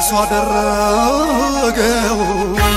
ለቅሶ አደረገው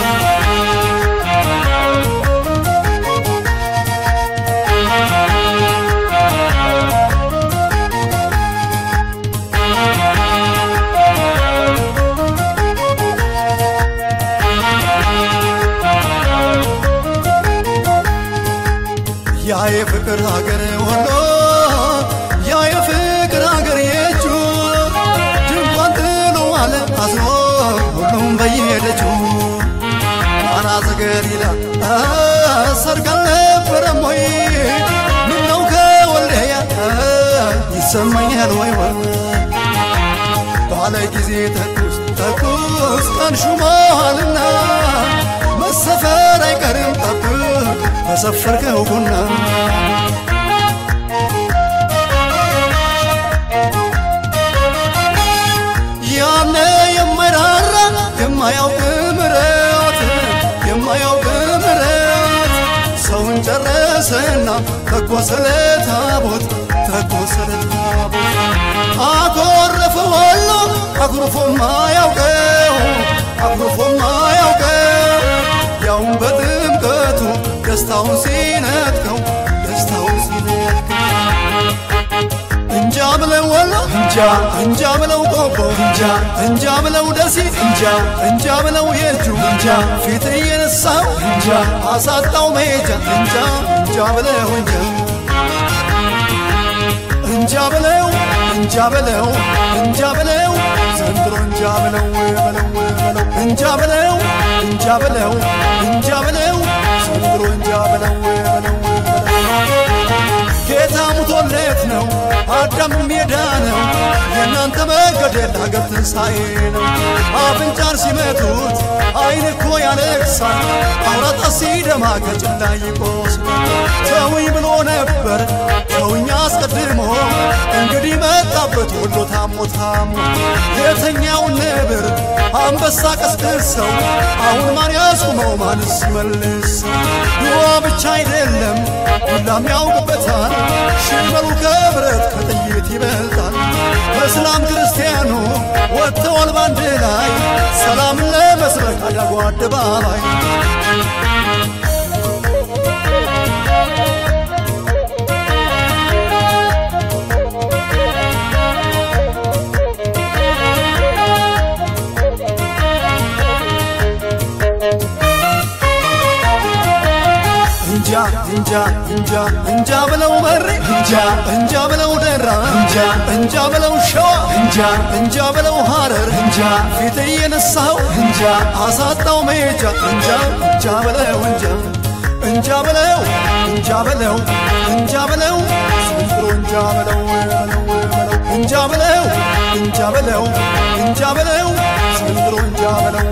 ያ የፍቅር ሀገር ወሎ ያ የፍቅር ሀገር የእጁ ድንኳን ጥሎ አለ አዝኖ ሁሉም በየሄደችው ቃና ዘገሊላ ሰርግ አልነበረም ወይ ምነው ከወልደያ ይሰማኛል ወይ ወይ ባለ ጊዜ ተኩስ ተኩስ ቀን ሹመዋልና መሰፈር አይቀርም ጠብቅ በሰፈርከው ቡና ያነ የማይራራ የማያውቅ ምረት የማያውቅ ምረት ሰውን ጨረሰና ተኮሰለ ታቦት ተኮሰለ ታቦት አኮረፈ ወሎ አኩርፎማ ያውቀው አኩርፎማ ያውቀው ያውን በጥምቀቱ ደስታውን ሲነጥቀው ደስታውን ሲነጥቀው እንጃ ብለው ወሎ እንጃ እንጃ ብለው ቆቦ እንጃ እንጃ ብለው ደሴ እንጃ እንጃ ብለው የእጁ እንጃ ፊት እየነሳው እንጃ አሳጣው መሄጃ እንጃ እንጃ ብለው እንጃ እንጃ ብለው እንጃ ብለው እንጃ ብለው ዘንድሮ እንጃ ብለው በለው በለው እንጃ ብለው እንጃ ብለው እንጃ ብለው ዘንድሮ እንጃ ብለው በለው ጌታ ሙቶለት ነው አዳም ሜዳ ነው የእናንተ መገደል አገር ትንሣኤ ነው አፍንጫን ሲመቱት አይን እኮ ያለቅሳል አውራጣ ሲደማ ከጭላ ይቆስላል ተውኝ ብሎ ነበር ተውኝ አስቀድሞ እንግዲህ መጣበት ወሎ ታሞ ታሞ የተኛውን ነብር አንበሳ ቀስቅሰው አሁን ማን ያስቁመው ማንስ ይመልሰው ድዋ ብቻ አይደለም ሁላም ያውቅበታል ሽመሉ ከብረት ከጥይት ይበልጣል እስላም ክርስቲያኑ ወጥተዋል ባንድ ላይ ሰላምን ለመስበክ አዳጉ አደባባይ እንጃ እንጃ እንጃ እንጃ ብለው መሬ እንጃ እንጃ ብለው ደራ እንጃ እንጃ ብለው ሸዋ እንጃ እንጃ ብለው ሐረር እንጃ ፊት እየነሳው እንጃ አሳጣው መሄጃ እንጃ እንጃ ብለው እንጃ እንጃ ብለው እንጃ ብለው እንጃ ብለው ዘንድሮ እንጃ ብለው እንጃ ብለው እንጃ ብለው እንጃ ብለው ዘንድሮ እንጃ ብለው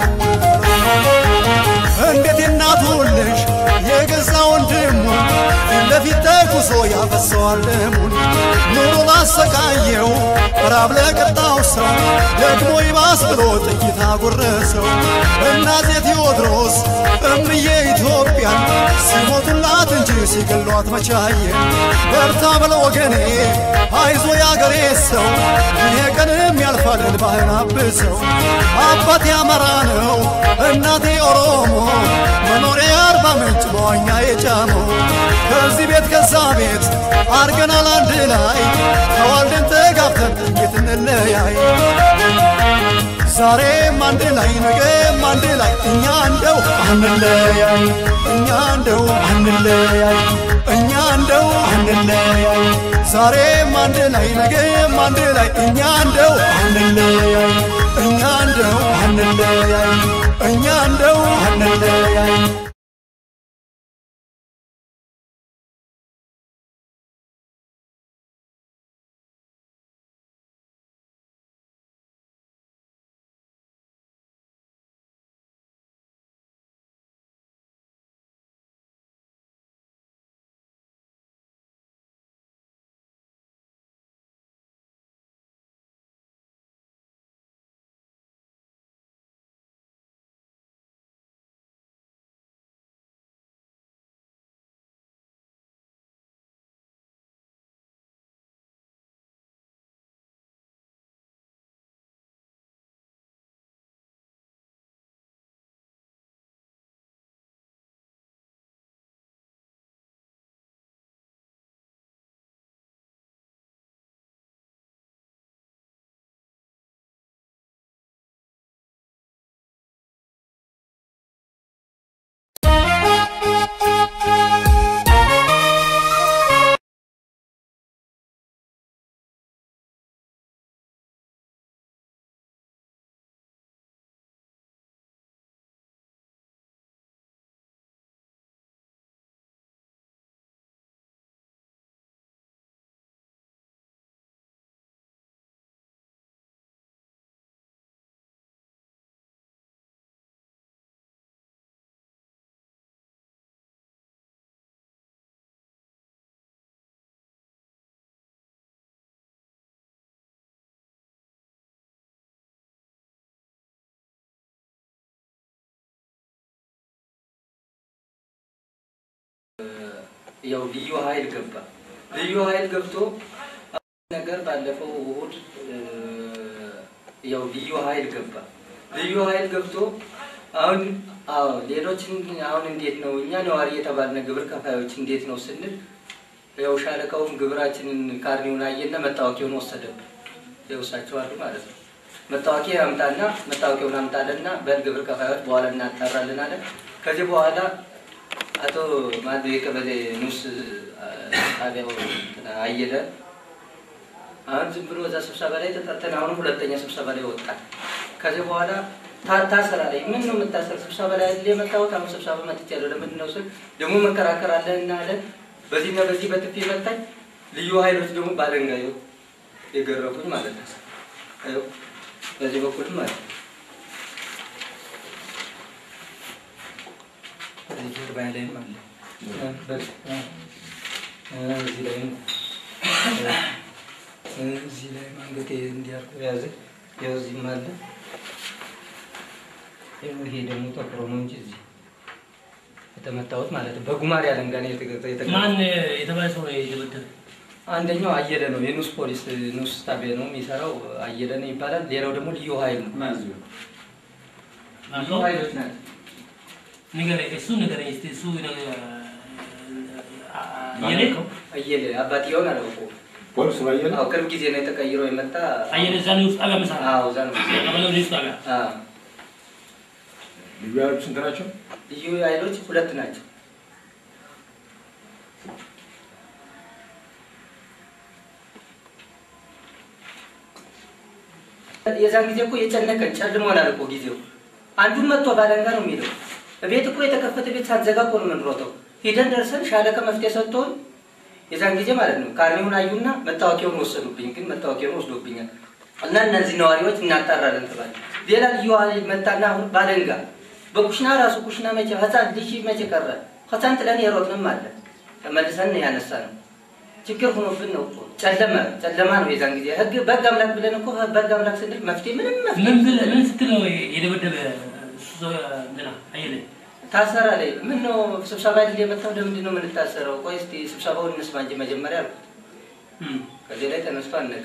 እንዴት የእናቱ ልጅ የገዛ ወንድሙ ፊት ለፊት ተኩሶ ያፈሰዋል ደሙን ኑሮ ላሰቃየው ራብ ለቀጣው ሰው ደግሞ ይባስ ብሎ ጥይት አጎረሰው እናቴ ቴዎድሮስ እምዬ ኢትዮጵያን ሲሞቱላት እንጂ ሲገሏት መቻየ በርታ በለ ወገኔ አይዞ ያገሬ ሰው ይሄ ቀንም ያልፋል እንባህን አብሰው አባቴ አማራ ነው እናቴ ኦሮሞ መኖሪያ አርባ ምንጭ በዋኛ የጫመው ከዚህ ቤት ከዛ ቤት አርገናል አንድ ላይ ተዋልደን ተጋብተን እንዴት እንለያይ ዛሬም አንድ ላይ ነገም አንድ ላይ እኛ እንደው አንለያይ እኛ እንደው አንለያይ እኛ እንደው አንለያይ ዛሬም አንድ ላይ ነገም አንድ ላይ እኛ እንደው አንለያይ እኛ እንደው አንለያይ እኛ እንደው አንለያይ ያው ልዩ ኃይል ገባ። ልዩ ኃይል ገብቶ ነገር ባለፈው እሑድ እ፣ ያው ልዩ ኃይል ገባ። ልዩ ኃይል ገብቶ አሁን አዎ ሌሎችን አሁን እንዴት ነው እኛ ነዋሪ የተባልነ ግብር ከፋዮች እንዴት ነው ስንል ያው ሻለቃውም ግብራችንን ካርኒውን አየና መታወቂያውን ወሰደብን። ይወሳቸው አሉ ማለት ነው። መታወቂያ አምጣና መታወቂያውን አምጣለና በል ግብር ከፋዮች በኋላ እናጣራለን አለ። ከዚህ በኋላ አቶ ማዶ የቀበሌ ንስ ጣቢያው እንትና አየለ አሁን ዝም ብሎ እዛ ስብሰባ ላይ ተጠርተን አሁን ሁለተኛ ስብሰባ ላይ ወጣል። ከዚህ በኋላ ታ- ታሰራ ላይ ምን ነው የምታሰር? ስብሰባ ላይ አይደል የመጣሁት? አሁን ስብሰባ መጥቻለሁ። ለምንድን ነው ስል ደግሞ መከራከር አለን እና አለ በዚህና በዚህ በጥፊ መታኝ። ልዩ ኃይሎች ደግሞ ባለንጋ ይኸው የገረፉኝ ማለት ነው። ይኸው በዚህ በኩልም ማለት ነው። በዚህ ጀርባ ላይም አለ እ፣ በዚህ እ፣ እዚህ ላይም እ፣ እዚህ ላይም አንገቴ እንዲያርጎ ያዘ። ያው እዚህም አለ። ይኸው ይሄ ደግሞ ጠቁሮ ነው እንጂ እዚህ የተመታሁት ማለት ነው። በጉማሬ አለንጋ ነው የተገ- የተገ- ማን የተባለ ሰው ነው የደበደበ? አንደኛው አየለ ነው የኑስ ፖሊስ ኑስ ጣቢያ ነው የሚሰራው አየለ ነው ይባላል። ሌላው ደግሞ ልዩ ኃይል ነው። ልዩ ኃይሎች ናቸው። ንገረኝ፣ እሱ ንገረኝ እስኪ። እሱ ነገ- አ- አ- አየለ ነው አየለ አባትየውን አላውቀውም። ፖሊስ ባየለ አዎ ቅርብ ጊዜ ነው የተቀይሮ የመጣ አየለ እዛ ነው ውስጥ ጣቢያ መሰራ አዎ እዛ ነው ቀበሌው ውስጥ ጣቢያ አዎ ልዩ ኃይሎች ስንት ናቸው? ልዩ ኃይሎች ሁለት ናቸው። የዛን ጊዜ እኮ የጨነቀን ጨልሞናል እኮ ጊዜው። አንዱን መጥቶ ባለንጋ ነው የሚለው ቤት እኮ የተከፈተ ቤት ሳንዘጋ እኮ ነው የምንሮጠው። ሂደን ደርሰን ሻለቃ መፍትሄ ሰጥቶን የዛን ጊዜ ማለት ነው ካርኔውን አዩና መታወቂያውን ወሰዱብኝ። ግን መታወቂያውን ወስዶብኛል እና እነዚህ ነዋሪዎች እናጣራለን ተባለ። ሌላ ልዩ ኃይል መጣና አሁን ባለንጋ በኩሽና ራሱ ኩሽና መቼ ህፃን ልጅ መቼ ቀረ ህፃን ጥለን የሮጥንም አለ ተመልሰን ያነሳ ነው ችግር ሆኖብን ነው እኮ ጨለመ ጨለማ ነው የዛን ጊዜ ህግ በህግ አምላክ ብለን እኮ በህግ አምላክ ስንል መፍትሄ ምንም መፍትሄ ምን ብለህ ምን ስትል ነው የደበደበ እሱ ሰው እንትና አየለ? ታሰራ ላይ ምን ነው ስብሰባ አይደል የመጣው ለምንድን ነው የምንታሰረው ቆይ እስኪ ስብሰባውን እንስማ እንጂ መጀመሪያ አልኩት እም። ከዚህ ላይ ተነስቶ አነቀ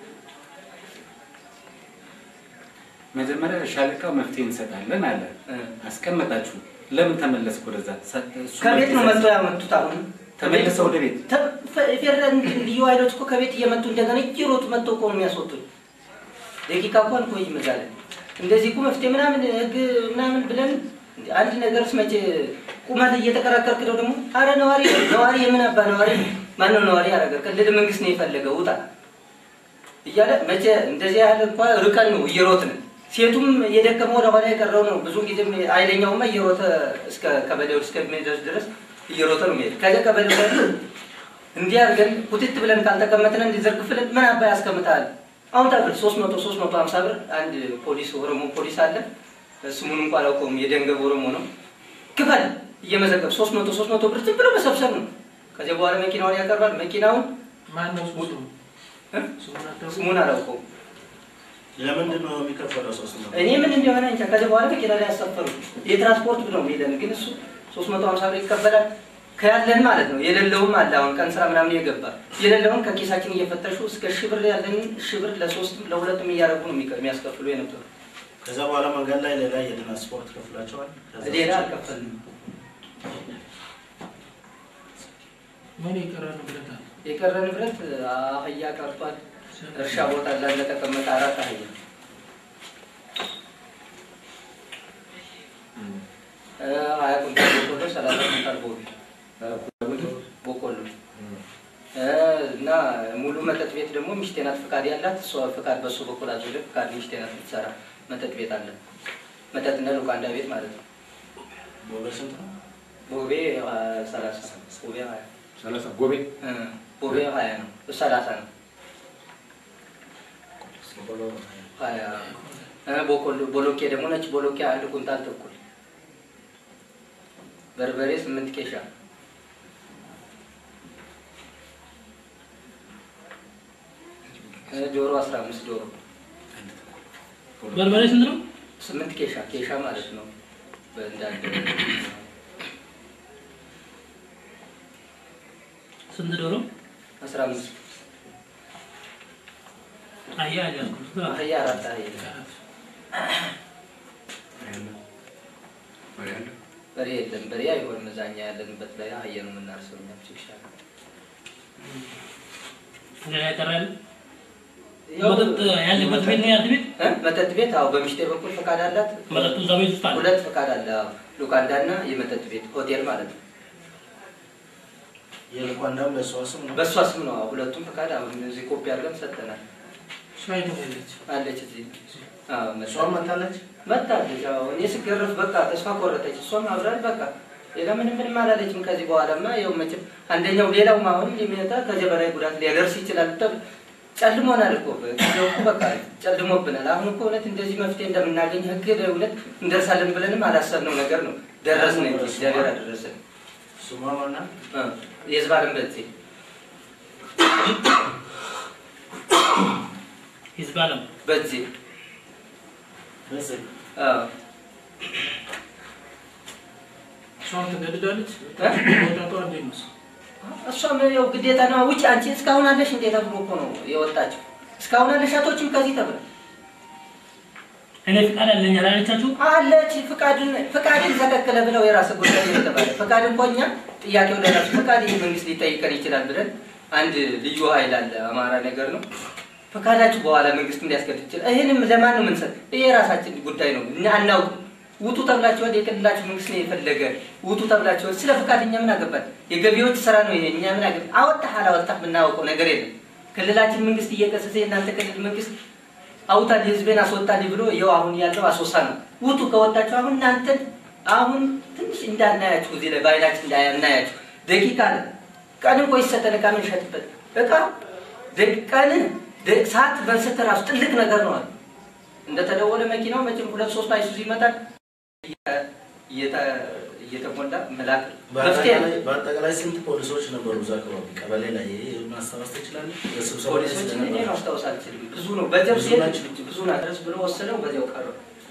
መጀመሪያ ሻለቃው መፍትሄ እንሰጣለን አለ። እ። አስቀመጣችሁ። ለምን ተመለስክ ወደዛ? ሰ- እሱ ከቤት ነው መፍትሄ መጥቶ ያመጡት አሁን ተመለሰ ወደ ቤት። ተ- ፈ- ፌደራል ልዩ ኃይሎች እኮ ከቤት እየመጡ እንደገና እየሮጡ መጥተው እኮ ነው የሚያስወጡን። ደቂቃ እንኳን ቆይ ይመዛለን። እንደዚህ እኮ መፍትሄ ምናምን ህግ ምናምን ብለን አንድ ነገርስ መቼ ቁመት እየተከራከርክ ነው ደግሞ። አረ ነዋሪ ነዋሪ የምን አባ ነዋሪ ማነው ነዋሪ ያደረገ? ክልል መንግስት ነው የፈለገው ውጣ እያለ መቼ እንደዚህ ያህል እንኳ ርቀን ነው እየሮጥን ሴቱም የደከመው ወደኋላ የቀረው ነው። ብዙ ጊዜም ኃይለኛውማ እየሮጠ እስከ ቀበሌው እስከሚደርስ ድረስ እየሮጠ ነው የሚሄድ። ከዚያ ቀበሌው ላይ እንዲህ አድርገን ኩትት ብለን ካልተቀመጥን እንዲዘርግፍልን ምን አባ ያስቀምጣል? አሁን ታብር ሶስት መቶ ሶስት መቶ ሀምሳ ብር አንድ ፖሊስ ኦሮሞ ፖሊስ አለ ስሙን እንኳ አላውቀውም። የደንገብ ኦሮሞ ነው። ክፈል እየመዘገብ ሶስት መቶ ሶስት መቶ ብር ዝም ብሎ መሰብሰብ ነው። ከዚያ በኋላ መኪናውን ያቀርባል። መኪናውን ማን ነው ስሙ? እ? ስሙን አታውቅም? ስሙን አላውቀውም። ለምንድን ነው የሚከፈለው? ሶስት መቶ እኔ ምን እንደሆነ እንጃ። ከዚህ በኋላ መኪና ላይ ያሳፈሩ የትራንስፖርት ብለው የሚለን ግን እሱ ሶስት መቶ ሀምሳ ብር ይቀበላል። ከያለን ማለት ነው። የሌለውም አለ አሁን ቀን ስራ ምናምን የገባ የሌለውን ከኪሳችን እየፈተሹ እስከ ሺህ ብር ያለን ሺህ ብር ለሶስትም ለሁለትም እያደረጉ ነው የሚቀ- የሚያስከፍሉ የነበሩ። ከዛ በኋላ መንገድ ላይ ሌላ የትራንስፖርት ከፍላቸዋል። ከዛ ሌላ ውጭ አልከፈልንም። ምን የቀረ ንብረት አለ? የቀረ ንብረት አህያ ቀርቷል። እርሻ ቦታ ላይ ለተቀመጠ አራት አህያ እ፣ ሀያ ኩንታል በቆሎ፣ ሰላሳ ኩንታል ቦቢ በቆሎ እ፣ እና ሙሉ መጠጥ ቤት ደግሞ ሚስቴ ናት ፍቃድ ያላት እሷ ፍቃድ በሱ በኩል አዞለ ፍቃድ ሚስቴ ናት የምትሰራ መጠጥ ቤት አለ። መጠጥና ሉቃንዳ ቤት ማለት ነው። ቦሌ ስንት ነው? ቦቤ አ፣ ሰላሳ ቦቤ ሀያ ሰላሳ ጎቤ እ፣ ቦቤ ሀያ ነው ሰላሳ ነው ቦሌ ሀያ እ፣ ቦቆሎ ቦሎቄ ደግሞ ነጭ ቦሎቄ አንድ ኩንታል ተኩል በርበሬ ስምንት ኬሻ እ፣ ዶሮ አስራ አምስት ዶሮ በርበሬ ስንት ነው? ስምንት ኬሻ ኬሻ ማለት ነው በእንዳንድ ስንት ዶሮ? አስራ አምስት አህያ አልያዝኩም። አህያ አራት አህያ በሬ የለም። በሬ አይሆንም። እዛኛ ያለንበት ላይ አህያ ነው የምናርሰው እኛ ብቻ ሌላ ይቀራል? መጠጥ ያለበት ቤት ነው ያንተ ቤት? እ? መጠጥ ቤት አዎ፣ በሚስቴ በኩል ፈቃድ አላት። መጠጡ እዛ ቤት ውስጥ አለ? ሁለት ፈቃድ አለ። አዎ። ሉካንዳ እና የመጠጥ ቤት ሆቴል ማለት ነው። የልኳንዳም ለእሷ ስም ነው። በእሷ ስም ነው። አዎ፣ ሁለቱም ፈቃድ አሁን እዚህ ኮፒ አድርገን ሰጠናል። ሻይ ነው ያለች። አለች እዚህ አዎ፣ መጣ- እሷም መታለች። መጣለች። አዎ፣ እኔ ስገረፍ በቃ ተስፋ ቆረጠች። እሷም አብራል በቃ ሌላ ምንም ምንም አላለችም። ከዚህ በኋላማ ያው መቼም አንደኛው ሌላው አሁን የሚመጣ ከዚህ በላይ ጉዳት ሊያደርስ ይችላል። ተብ- ጨልሞናል እኮ ጊዜው እኮ በቃ ጨልሞብናል። አሁን እኮ እውነት እንደዚህ መፍትሄ እንደምናገኝ ህግ እውነት እንደርሳለን ብለንም አላሰብነው ነገር ነው። ደረስን እንጂ እግዚአብሔር አደረሰን። ስሟ ማና? እ፣ የህዝብ አለም በዚህ ህዝብ አለም በዚህ በዚህ አዎ እሷን ትገድዳለች። እ? ወጣቷ እንዴት ነው? እሷም ያው ግዴታ ነው። ውጭ አንቺ እስካሁን አለሽ እንዴ ተብሎ እኮ ነው የወጣችው። እስካሁን አለሽ አቶችም ከዚህ ተብለ እኔ ፍቃድ አለኝ አላለቻችሁ? አለች ፍቃድን ፍቃድን ተከክለ ብለው የራስ ጉዳይ ነው የተባለ ፍቃድ እንኳ እኛ ጥያቄው ለራሱ ፍቃድ ይህ መንግስት ሊጠይቀን ይችላል ብለን አንድ ልዩ ኃይል አለ አማራ ነገር ነው ፈቃዳችሁ በኋላ መንግስት እንዲያስገድ ይችላል። ይህንም ለማን ነው የምንሰጥ? ይህ የራሳችን ጉዳይ ነው እና አናውቅም። ውጡ ተብላችኋል። የክልላችሁ መንግስት ነው የፈለገ ውጡ ተብላችኋል። ስለ ፍቃድ እኛ ምን አገባን? የገቢዎች ስራ ነው ይሄ። እኛ ምን አገባን? አወጣህ አላወጣህ የምናውቀው ነገር የለም። ክልላችን መንግስት እየቀሰሰ የእናንተ ክልል መንግስት አውጣል ህዝቤን አስወጣልኝ ብሎ ይኸው አሁን ያለው አስወሳ ነው። ውጡ ከወጣችሁ አሁን እናንተን አሁን ትንሽ እንዳናያችሁ እዚህ ላይ በአይናችን እንዳናያችሁ ደቂቃ ነው። ቀን እንኳ ይሰጠን እቃ የምንሸጥበት እቃ ደቂ- ቀን ደ- ሰዓት በንሰተ ራሱ ትልቅ ነገር ነው አለ። እንደተደወለ መኪናው መቼም ሁለት ሶስት አይሱዙ ይመጣል እየ- እየተ- እየተሞላ መላክ መፍትሄ ነው። በአጠቃላይ- በአጠቃላይ ስንት ፖሊሶች ነበሩ እዛ አካባቢ ቀበሌ ላይ? ይሄ ማስታወስ ትችላለህ? በስብሰባ ላይ ፖሊሶች እኔ ስለነበረ። ማስታወስ አልችልም። ብዙ ነው በጀብ ብዙ ሴት ናቸው። ብዙ ናት ድረስ ብሎ ወሰነው በዚያው ቀረ።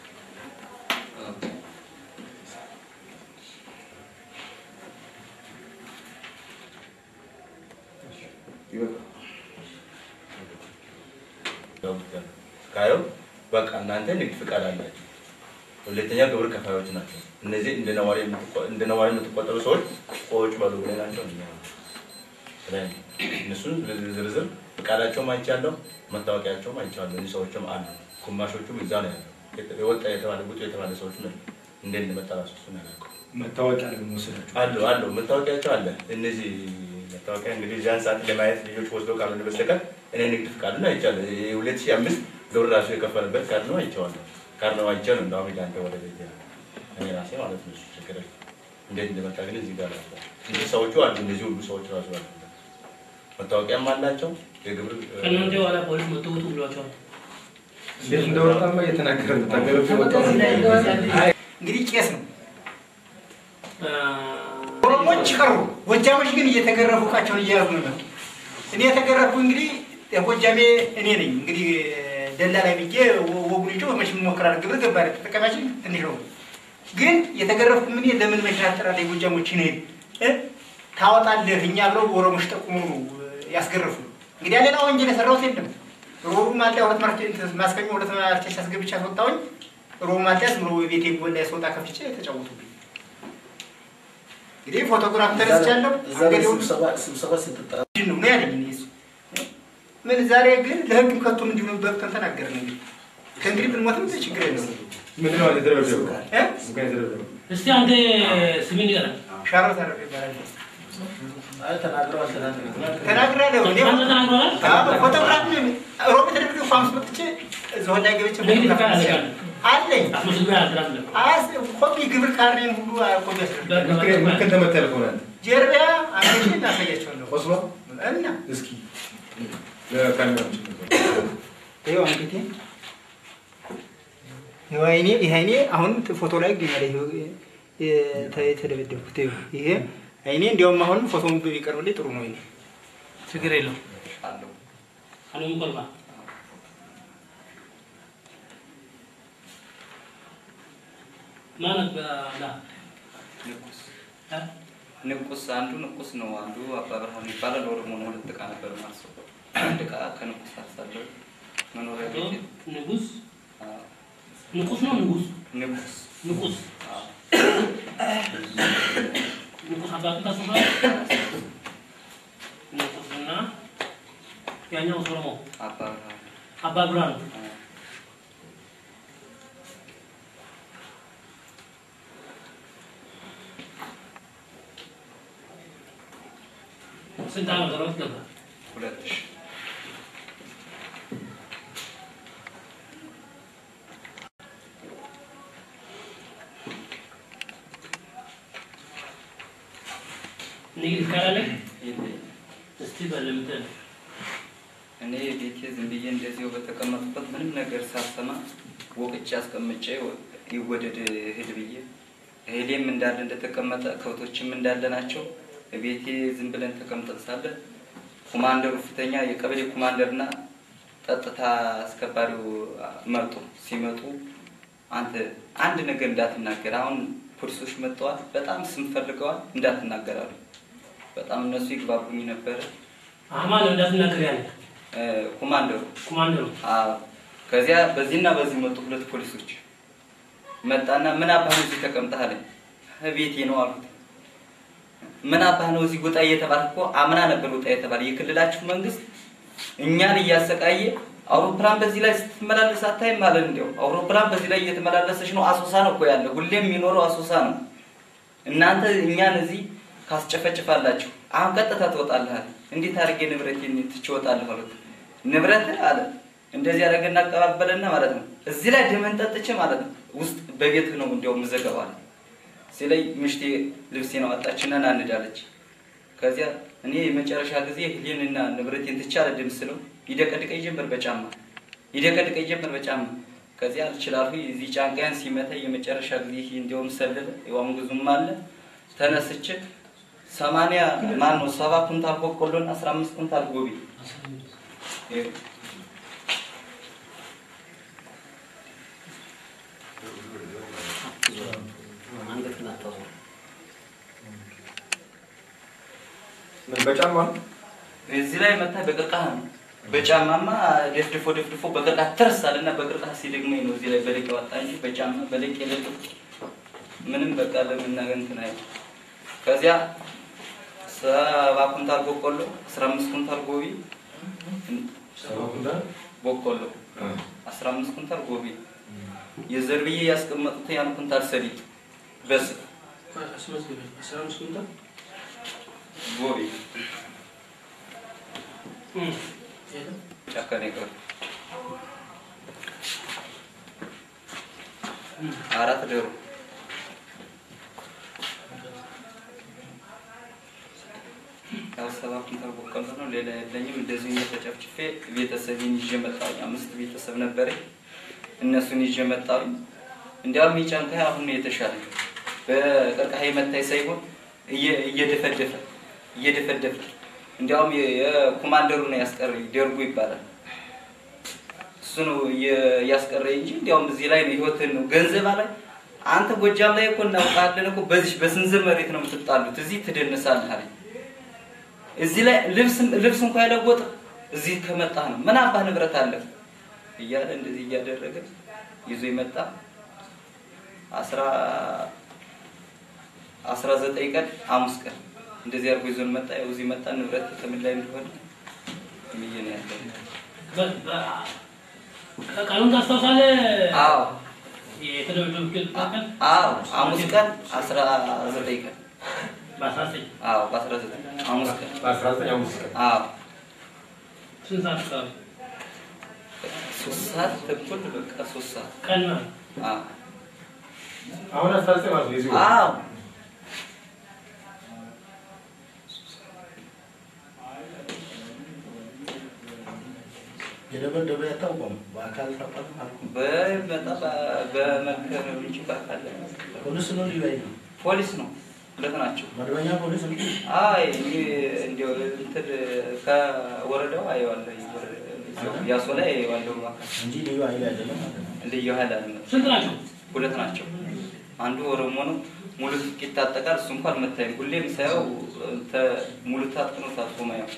ካየው በቃ እናንተ ንግድ ፍቃድ አላቸው። ሁለተኛ ግብር ከፋዮች ናቸው። እነዚህ እንደ ነዋሪ የምትቆ- እንደ ነዋሪ የምትቆጠሩ ሰዎች ቆጭ በሉ ብለናቸው እኛ ብለን እነሱን ዝርዝር ፍቃዳቸውም አይቻለሁ፣ መታወቂያቸውም አይቻለሁ። እዚህ ሰዎችም አሉ። ግማሾቹም እዛ ነው ያለው። የወጣ የተባለ ውጡ የተባለ ሰዎች ነው እንደ እንደመጣ ራሱ እሱን ያላውቀው መታወቂያ ነው የሚወስዳቸው። አሉ አሉ መታወቂያቸው አለ። እነዚህ መታወቂያ እንግዲህ እዚያን ሰዓት ለማየት ልጆች ወስዶ ካልሆነ በስተቀር እኔ ንግድ ፍቃዱን አይቻለሁ። የሁለት ሺህ አምስት ግብር ራሱ የከፈለበት ካርድ ነው አይቼዋለሁ። ካርድ ነው አይቼ ነው እንዳውም ሄደ አንተ ወደ ቤት እኔ ራሴ ማለት ነው። እሱ ችግር የለም። እንዴት እንደመጣ ግን እዚህ ጋር አለ። እንጂ ሰዎቹ አሉ እነዚህ ሁሉ ሰዎች ራሱ አሉ። መታወቂያም አላቸው የግብር ከእናንተ በኋላ ፖሊስ መጥቶ ውጡ ብሏቸዋል። እንዴት እንደወጣማ እየተናገረ ነው። ተገርፎ የወጣው እንግዲህ ቄስ ነው። አ፣ ኦሮሞች ቀሩ። ጎጃሞች ግን እየተገረፉ እቃቸውን እየያዙ ነው። እኔ የተገረፍኩ እንግዲህ የጎጃሜ እኔ ነኝ። እንግዲህ ደላ ላይ ብዬ ወጉን ይጮ መቼም እሞክራለሁ። ግብር ገባሪ ተጠቃሚያችን ትንሽ ነው። ግን የተገረፍኩ ምን ለምን መሽን አጠራለ የጎጃሞች ነ ታወጣለህ እኛ ብለው ኦሮሞች ጠቁሙ ነው ያስገረፉ። እንግዲህ ሌላ ወንጀል የሰራሁት የለም። ሮቡ ማልዳ ሁለት ማርኬት ማስከኝ ሁለት ማርኬት አስገብቼ አስወጣሁኝ። ሮቡ ማልዳ ዝም ብሎ ቤቴ ጎን ላይ ስወጣ ከፍቼ ተጫወቱብኝ። እንግዲህ ፎቶግራፍ ተነስቻለሁ። እዛ ላይ አንገዴውን ስብሰባ ስብሰባ ስትጠራ ምንድን ነው ነው ያለኝ እኔ እሱ። ምን ዛሬ ግን ለህግም ከቶም እንዲሁ በቅተን ተናገርን። እንግዲህ ከእንግዲህ ብንሞትም ችግር የለም ምንድን ነው የተደረገው? እ? ምክንያት የተደረገው እስቲ አንተ ስምን ንገረን። ሻሮ ተረፈ ይባላል። አይ ተናግረዋል ተናግረዋል ተናግራለሁ እኔ አንተ ተናግረዋል? አዎ፣ ፎቶግራፍ ሮብ ተደርጎ ፋምስ መጥቼ እዛው ላይ ገብቼ ንግድ ፎቶግራፍ ፍቃድ ተነስቻለሁ። አለኝ አስመስግበህ አልተናገረም። አስ ኮፒ ግብር ካርኔን ሁሉ ኮፒ ያስደርጋል። ምክንያት ምክንያት ተመታ ያልከሆነ አንተ ጀርቢያ አንገቴ እናሳያቸዋለሁ ቆስሎ እና እስኪ ለካሜራዎች ይኸው አንገቴ ይኸው አይኔ ይሄ አይኔ አሁን ፎቶ ላይ ይገኛል። ይኸው የተ- የተደበደብኩት ይኸው ይሄ አይኔ እንዲያውም አሁን ፎቶውን ቢቀርብልኝ ጥሩ ነው። ይሄ ችግር የለውም። አለው አሁን ቆልባ ማለት በላ እ? ንቁስ አንዱ ንቁስ ነው፣ አንዱ አባ ብርሃኑ ይባላል። ኦሮሞ ነው። ሁለት ዕቃ ነበር ማለት ነው። አንድ ዕቃ ከንቁስ አርሳለሁ። መኖሪያ ቤት ንጉስ ንቁስ ነው ንጉስ ንቁስ ንቁስ አዎ። ንቁስ አባቱ ታስሯል። ንቁስና ያኛው ኦሮሞ አባ ብርሃኑ አባ ብርሃኑ አዎ። ስንት ዓመተ ምህረት ገባ? ሁለት ሺህ ንግድ ካላለህ የለኝም። እስቲ በልምትል እኔ ቤቴ ዝም ብዬ እንደዚሁ በተቀመጥኩበት ምንም ነገር ሳሰማ ወቅጬ አስቀምጬ ይወደድ እህል ብዬ እህሌም እንዳለ እንደተቀመጠ ከብቶችም እንዳለ ናቸው። ቤቴ ዝም ብለን ተቀምጠን ሳለ ኮማንደሩ ፊተኛ የቀበሌ ኮማንደርና ጸጥታ አስከባሪው መጡ። ሲመጡ አንተ አንድ ነገር እንዳትናገር፣ አሁን ፖሊሶች መጥተዋል፣ በጣም ስም ፈልገዋል፣ እንዳትናገራሉ። በጣም እነሱ ይግባቡኝ ነበረ። አማን እንዳትናገር ያለ እ፣ ኮማንደሩ ኮማንደሩ አዎ። ከዚያ በዚህና በዚህ መጡ ሁለት ፖሊሶች። መጣና ምን አባህ ነው እዚህ ተቀምጠህ አለኝ። ቤቴ ነው አልኩት። ምን አባህ ነው እዚህ ውጣ እየተባለ እኮ አምና ነበር ውጣ የተባለ የክልላችሁ መንግስት እኛን እያሰቃየ አውሮፕላን በዚህ ላይ ስትመላለስ አታይም ማለት እንዲያው አውሮፕላን በዚህ ላይ እየተመላለሰች ነው። አሶሳ ነው እኮ ያለ ሁሌም የሚኖረው አሶሳ ነው። እናንተ እኛን እዚህ ካስጨፈጭፋላችሁ አሁን ቀጥታ ትወጣለህ አለ። እንዴት አድርጌ ንብረቴን ትቼ እወጣለሁ አሉት። ንብረት አለ እንደዚህ አደረገና አቀባበለና ማለት ነው። እዚህ ላይ ደመን ጠጥቼ ማለት ነው ውስጥ በቤት ነው እንዲያውም ዘገባል ሲለኝ ምሽቴ ልብሴን አወጣችና ና እንዳለች። ከዚያ እኔ የመጨረሻ ጊዜ ህሊንና ንብረቴን ትቼ አልሄድም ስለው ይደቀድቀኝ ጀመር በጫማ ይደቀድቀኝ ጀመር በጫማ። ከዚያ አልችላሉ እዚህ ጫንቃያን ሲመታ የመጨረሻ ጊዜ ይሄ እንዲያውም ሰለለ የዋም ጉዙም አለ ተነስቼ ሰማንያ ማን ነው ሰባ ኩንታል በቆሎና አስራ አምስት ኩንታል ጎቢ ይኸው አንገትን አታዞር። ምን በጫማ ነው? እዚህ ላይ መታ በቅርቃህ ነው። በጫማማ ደፍድፎ ደፍድፎ በቅርቃህ ተርሳልና በቅርቃህ ሲደግመኝ ነው እዚህ ላይ በለቅ ያወጣ እንጂ በጫማ በለቅ የለቅ ምንም በቃ ለመናገር እንትን አይልም። ከዚያ ሰባ ኩንታል በቆሎ አስራ አምስት ኩንታል ጎቢ ሰባ ኩንታል በቆሎ አስራ አምስት ኩንታል ጎቢ የዘር ብዬ ያስቀመጡት ያን ኩንታል ሰሊጥ በስ አስራ አምስት ኩንታል ጎቢ እም፣ ጫካ ነው የቀረው። አራት ዶሮ ያው ሰባ ኩንታል በቆሎ ነው። ሌላ የለኝም። እንደዚሁ እየተጨፍጭፌ ቤተሰቤን ይዤ መጣሁኝ። አምስት ቤተሰብ ነበረኝ። እነሱን ይዤ መጣሁኝ። እንዲያውም የጫንካ አሁን ነው የተሻለ በቀርቀሃ መታይ ሳይሆን እየ- እየደፈደፈ እየደፈደፈ እንዲያውም የ- የኮማንደሩ ነው ያስቀረኝ። ደርጉ ይባላል። እሱ ነው እየ- ያስቀረኝ እንጂ እንዲያውም እዚህ ላይ ነው ህይወትን ነው ገንዘብ ላይ አንተ ጎጃም ላይ እኮ እናውቃለን እኮ በዚህ በስንዝር መሬት ነው የምትጣሉት፣ እዚህ ትደንሳለህ አለኝ። እዚህ ላይ ልብስ ልብስ እንኳን ያለወጥ እዚህ ከመጣህ ነው ምን አባህ ንብረት አለ እያለ እንደዚህ እያደረገ ይዞ ይመጣ አስራ አስራ ዘጠኝ ቀን ሐሙስ ቀን እንደዚህ አድርጎ ይዞን መጣ። ያው እዚህ መጣ ንብረት ከምን ላይ እንደሆነ ምዬ ነው ያለው። በ- በ- ቀኑን ታስታውሳለህ? አዎ የተደበደብክበት ቀን አዎ ሐሙስ ቀን አስራ ዘጠኝ ቀን በአስራ ዘጠኝ አዎ በአስራ ዘጠኝ ሐሙስ ቀን በአስራ ዘጠኝ አምስት ቀን አዎ ስንት ሰዓት አካባቢ ሶስት ሰዓት ተኩል በቃ ሶስት ሰዓት ቀን ማለት አዎ አሁን አስራ ዘጠኝ ማለት ነው የዚህ ወር። አዎ የደበደበ ያታውቀም በአካል ታውቃለህ አልኩህ። በመጣ በመከር እንጂ ባካለ ፖሊስ ነው ልዩ ኃይል ነው? ፖሊስ ነው ሁለት ናቸው። መደበኛ ፖሊስ ነው? አይ እኔ እንዲያው እንትን ከወረዳው አየዋለሁ ያሶ ላይ አየዋለሁ እባክህ እንጂ ልዩ ኃይል አይደለም ማለት ነው። ልዩ ኃይል አለ ስንት ናቸው? ሁለት ናቸው። አንዱ ኦሮሞ ነው፣ ሙሉ ትጥቅ ይታጠቃል። እሱ እንኳን መታየም ሁሌም ሳየው ተ- ሙሉ ታጥቅ ነው ታጥቆ ማየው።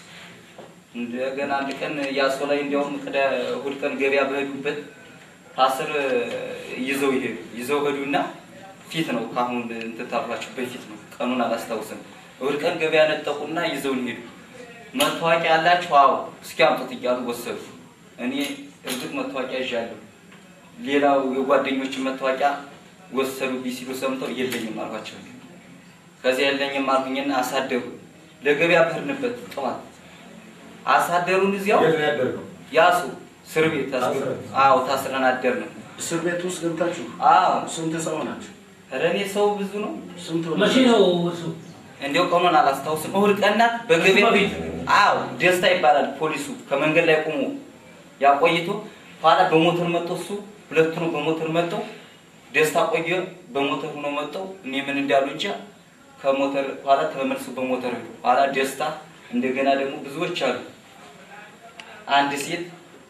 እንደገና አንድ ቀን ያሶ ላይ እንዲያውም ቅዳ እሑድ ቀን ገበያ በሄዱበት ታስር ይዘው ይሄዱ ይዘው ሄዱና ፊት ነው ከአሁን እንትን ታልኳቸው በፊት ነው ቀኑን አላስታውስም። እሑድ ቀን ገበያ ነጠቁና ይዘውን ሄዱ። መታወቂያ ያላችሁ? አዎ እስኪ አምጡት እያሉ ወሰዱ። እኔ እርግጥ መታወቂያ ይዣለሁ። ሌላው የጓደኞችን መታወቂያ ወሰዱብኝ ሲሉ ሰምተው የለኝም አልኳቸው። ከዚያ የለኝም አልኩኝና አሳደሩ። ለገበያ በሄድንበት ጠዋት አሳደሩን እዚያው የት ነው ያደርገው? ያሱ እስር ቤት ታስገ- ታስረን? አዎ ታስረን አደርን። እስር ቤት ውስጥ ገብታችሁ አዎ ስንት ሰው ናቸው? ኧረ እኔ ሰው ብዙ ነው። ስንት መቼ ነው እሱ? እንዲያው ቀኑን አላስታውስም። እሑድ ቀን ናት። በገበያ በፊት? አዎ ደስታ ይባላል ፖሊሱ ከመንገድ ላይ ቆሞ ያቆይቶ ኋላ በሞተር መጥቶ እሱ ሁለቱ ነው በሞተር መጥተው ደስታ ቆየ በሞተር ሆኖ መጥተው እኔ ምን እንዳሉ እንጃ ከሞተር ኋላ ተመልሶ በሞተር ሄዱ። ኋላ ደስታ እንደገና ደግሞ ብዙዎች አሉ። አንድ ሴት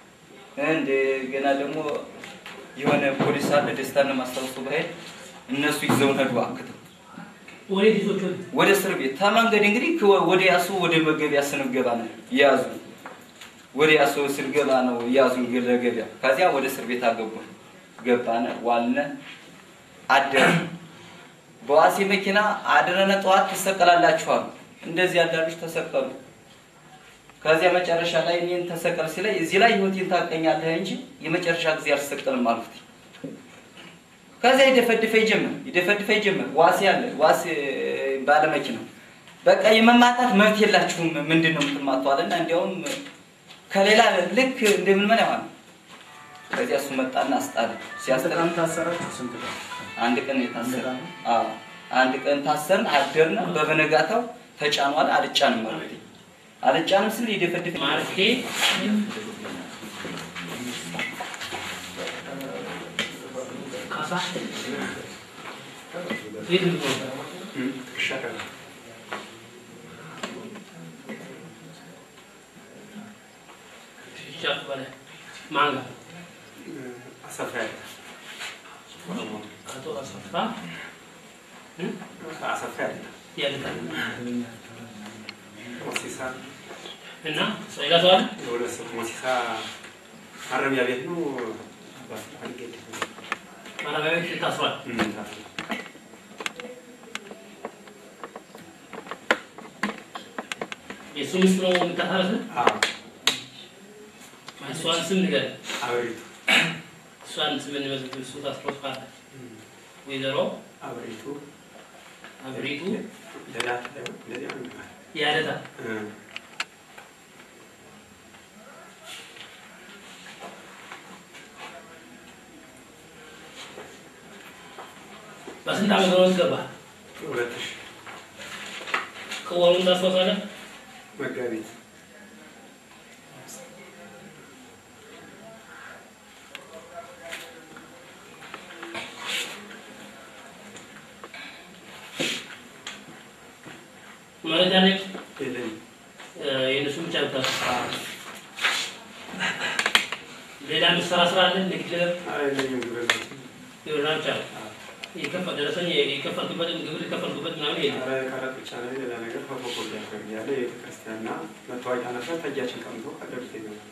እንደገና ደግሞ የሆነ ፖሊስ አለ ደስታን ማስታወሱ ባሄድ እነሱ ይዘውን ሄዱ አክተው ወዴት ይዞች ወደ ወደ እስር ቤት ተመንገድ እንግዲህ ከ- ወደ ያሱ ወደ መገቢያ ስንገባ ነው የያዙ ወደ ያሱ ስንገባ ነው የያዙ ለገቢያ ከዚያ ወደ እስር ቤት አገቡን ገባነ ዋልነ አደረ በዋሴ መኪና አድረነ ጠዋት ትሰቀላላችኋል እንደዚህ ያዳሉች ተሰቀሉ ከዚያ መጨረሻ ላይ እኔን ተሰቀል ሲለኝ እዚህ ላይ ህይወቴን ታቀኛለህ እንጂ የመጨረሻ ጊዜ አልሰቀልም አልኩት ከዚያ ይደፈድፈኝ ጀመር ይደፈድፈኝ ጀመር ዋሴ አለ ዋሴ ባለመኪና በቃ የመማታት መብት የላችሁም ምንድን ነው የምትማቱ አለና እንዲያውም ከሌላ ልክ እንደምን ምን ያሆነ ከዚያ እሱ መጣና አስጣለ ስንት ሲያስጠላ ቀን ታሰራችሁ? ስንት ቀን? አንድ ቀን የታሰረ አዎ አንድ ቀን ታሰርን አደርና በበነጋታው ተጫኗል አልጫንም ማለት አልጫንም ስል ይደፈድፍ ማለቴ ካሳ የት ነው? ሻፍ በላይ ማን ጋር? አሰፋ ያለ አቶ አሰፋ አሰፋ ያለ ያልቃል ሞሲሳ እና ሌላ ሰው አለ? የሁለት ሰው ሞሲሳ ማረሚያ ቤት ነው። አልጌድ ማረሚያ ቤት ታስሯል። የእሱ ሚስት ነው የምታሳረስ? እሷን ስም ንገረኝ። አበሪቱ እሷን ስም እንመዝግብ። እሱ ታስሮ ካለ ወይዘሮ አበሪቱ አብሪቱ ለዳት እንደዚህ ነው የሚባለው። ያደታ እ በስንት ዓመት ነው ገባ? ሁለት ሺህ ከወሩን ታስታውሳለህ? መጋቢት መረጃ ላይ የለኝም። የእነሱ ብቻ ብታ ሌላ ምሰራ ስራ አለ? ንግድ ኧረ የለኝም ግብር ግብርና ብቻ ነው። የከፈ- ደረሰኝ የከፈልክበትን ግብር የከፈልክበት ምናምን የለም። ኧረ ቀረጥ ብቻ ነው። ሌላ ነገር ከፎቆ ሊያደርግ ያለ የቤተክርስቲያንና መታወቂያ ነበር። ተጃችን ቀምቶ ቀደዱት ይገባል።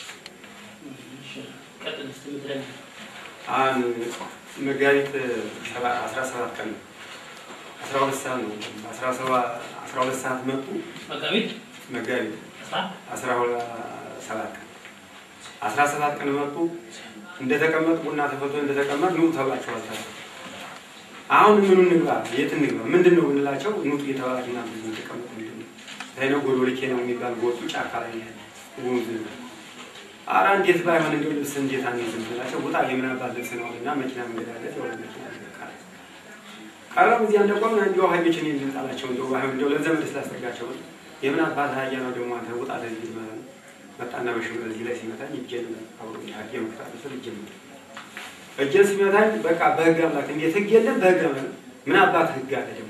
ቀጥል እስኪ የምትለኝ አሁን መጋቢት ሰባ- አስራ ሰባት ቀን ነው። አስራ ሁለት ሰዓት ነው። አስራ ሰባ- አስራ ሁለት ሰዓት መጡ። መጋቢት መጋቢት አስራ አስራ ሁለት ሰባት ቀን አስራ ሰባት ቀን መጡ። እንደተቀመጡ ቡና ተፈልቶ እንደተቀመጥ ኑ ተብላችኋል። ተባሉ። አሁን ምኑ እንግባ፣ የት እንግባ፣ ምንድን ነው ብንላቸው ኑጡ እየተባላችሁ ና ብዙ ተቀመጡ። ምንድን ነው ይሄ ነው ጎዶልኬ ነው የሚባል ጎጡ ጫካ ላይ ነው ያለ ወንዝ ነው። ኧረ እንዴት ባይሆን እንደው ልብስ እንዴት አንይዝም ብላቸው ውጣ የምን አባት ልብስ ነው እና መኪና መንገድ አለ የሆነ መኪና መንገድ ቀረ። ቀረም እዚያ እንደቆምን እንዲያው ሀይሎችን ልንጣላቸው እንደው ባይሆን እንደው ለዘመድ ስላስጠጋቸው የምን አባት ሀያ ነው ደግሞ አንተ ውጣ ለዚህ ማለት ነው። መጣና በሽምር እዚህ ላይ ሲመታኝ እጄን አብሮ ሀጌ መክታለ ስል እጄን መታ እጄን ሲመታኝ በቃ በህግ አምላክ እንዴት ህግ የለም በህግ አምላክ ምን አባት ህግ አለ ደግሞ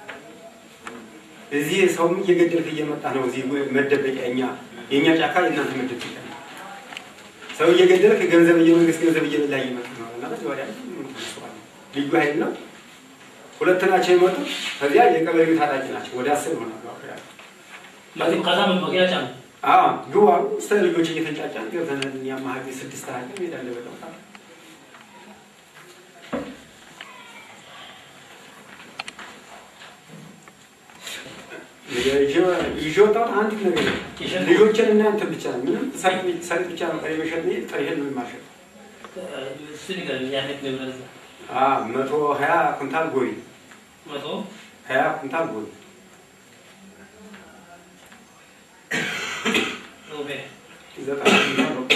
እዚህ ሰውም እየገደልክ እየመጣ ነው እዚህ መደበቂያ እኛ የእኛ ጫካ የእናንተ መደበቂያ ነው ሰው እየገደልክ ገንዘብ እየመንግስት ገንዘብ እየበላ እየመጣ ነው እና በዚህ ወዲያ ልዩ ኃይል ነው ሁለት ናቸው የመጡት። ከዚያ የቀበሌው ታጣቂ ናቸው። ወደ አስር ይሆናሉ። አሁን ያሉ። ከዛ መግቢያ ጫኑ። አዎ ግቡ አሉ። ስለ ልጆች እየተንጫጫን ገብተን እኛማ ሀገ ስድስት ሀገ ሜዳ እንደበለው ይዤ ወጣሁት አንዲት ነገር የለም። ልጆችን እና እንትን ብቻ ነው። ምንም ሰሊጥ ብቻ ነው ቀሪ መሸጥ ጥሬህን ነው የማሸጥ። እሱ ንገረኝ፣ ያለት ንብረት እዛ አዎ መቶ ሀያ ኩንታል ጎሪ መቶ ሀያ ኩንታል ጎሪ ሮቤ ዘጠና ኩንታል በቆሎ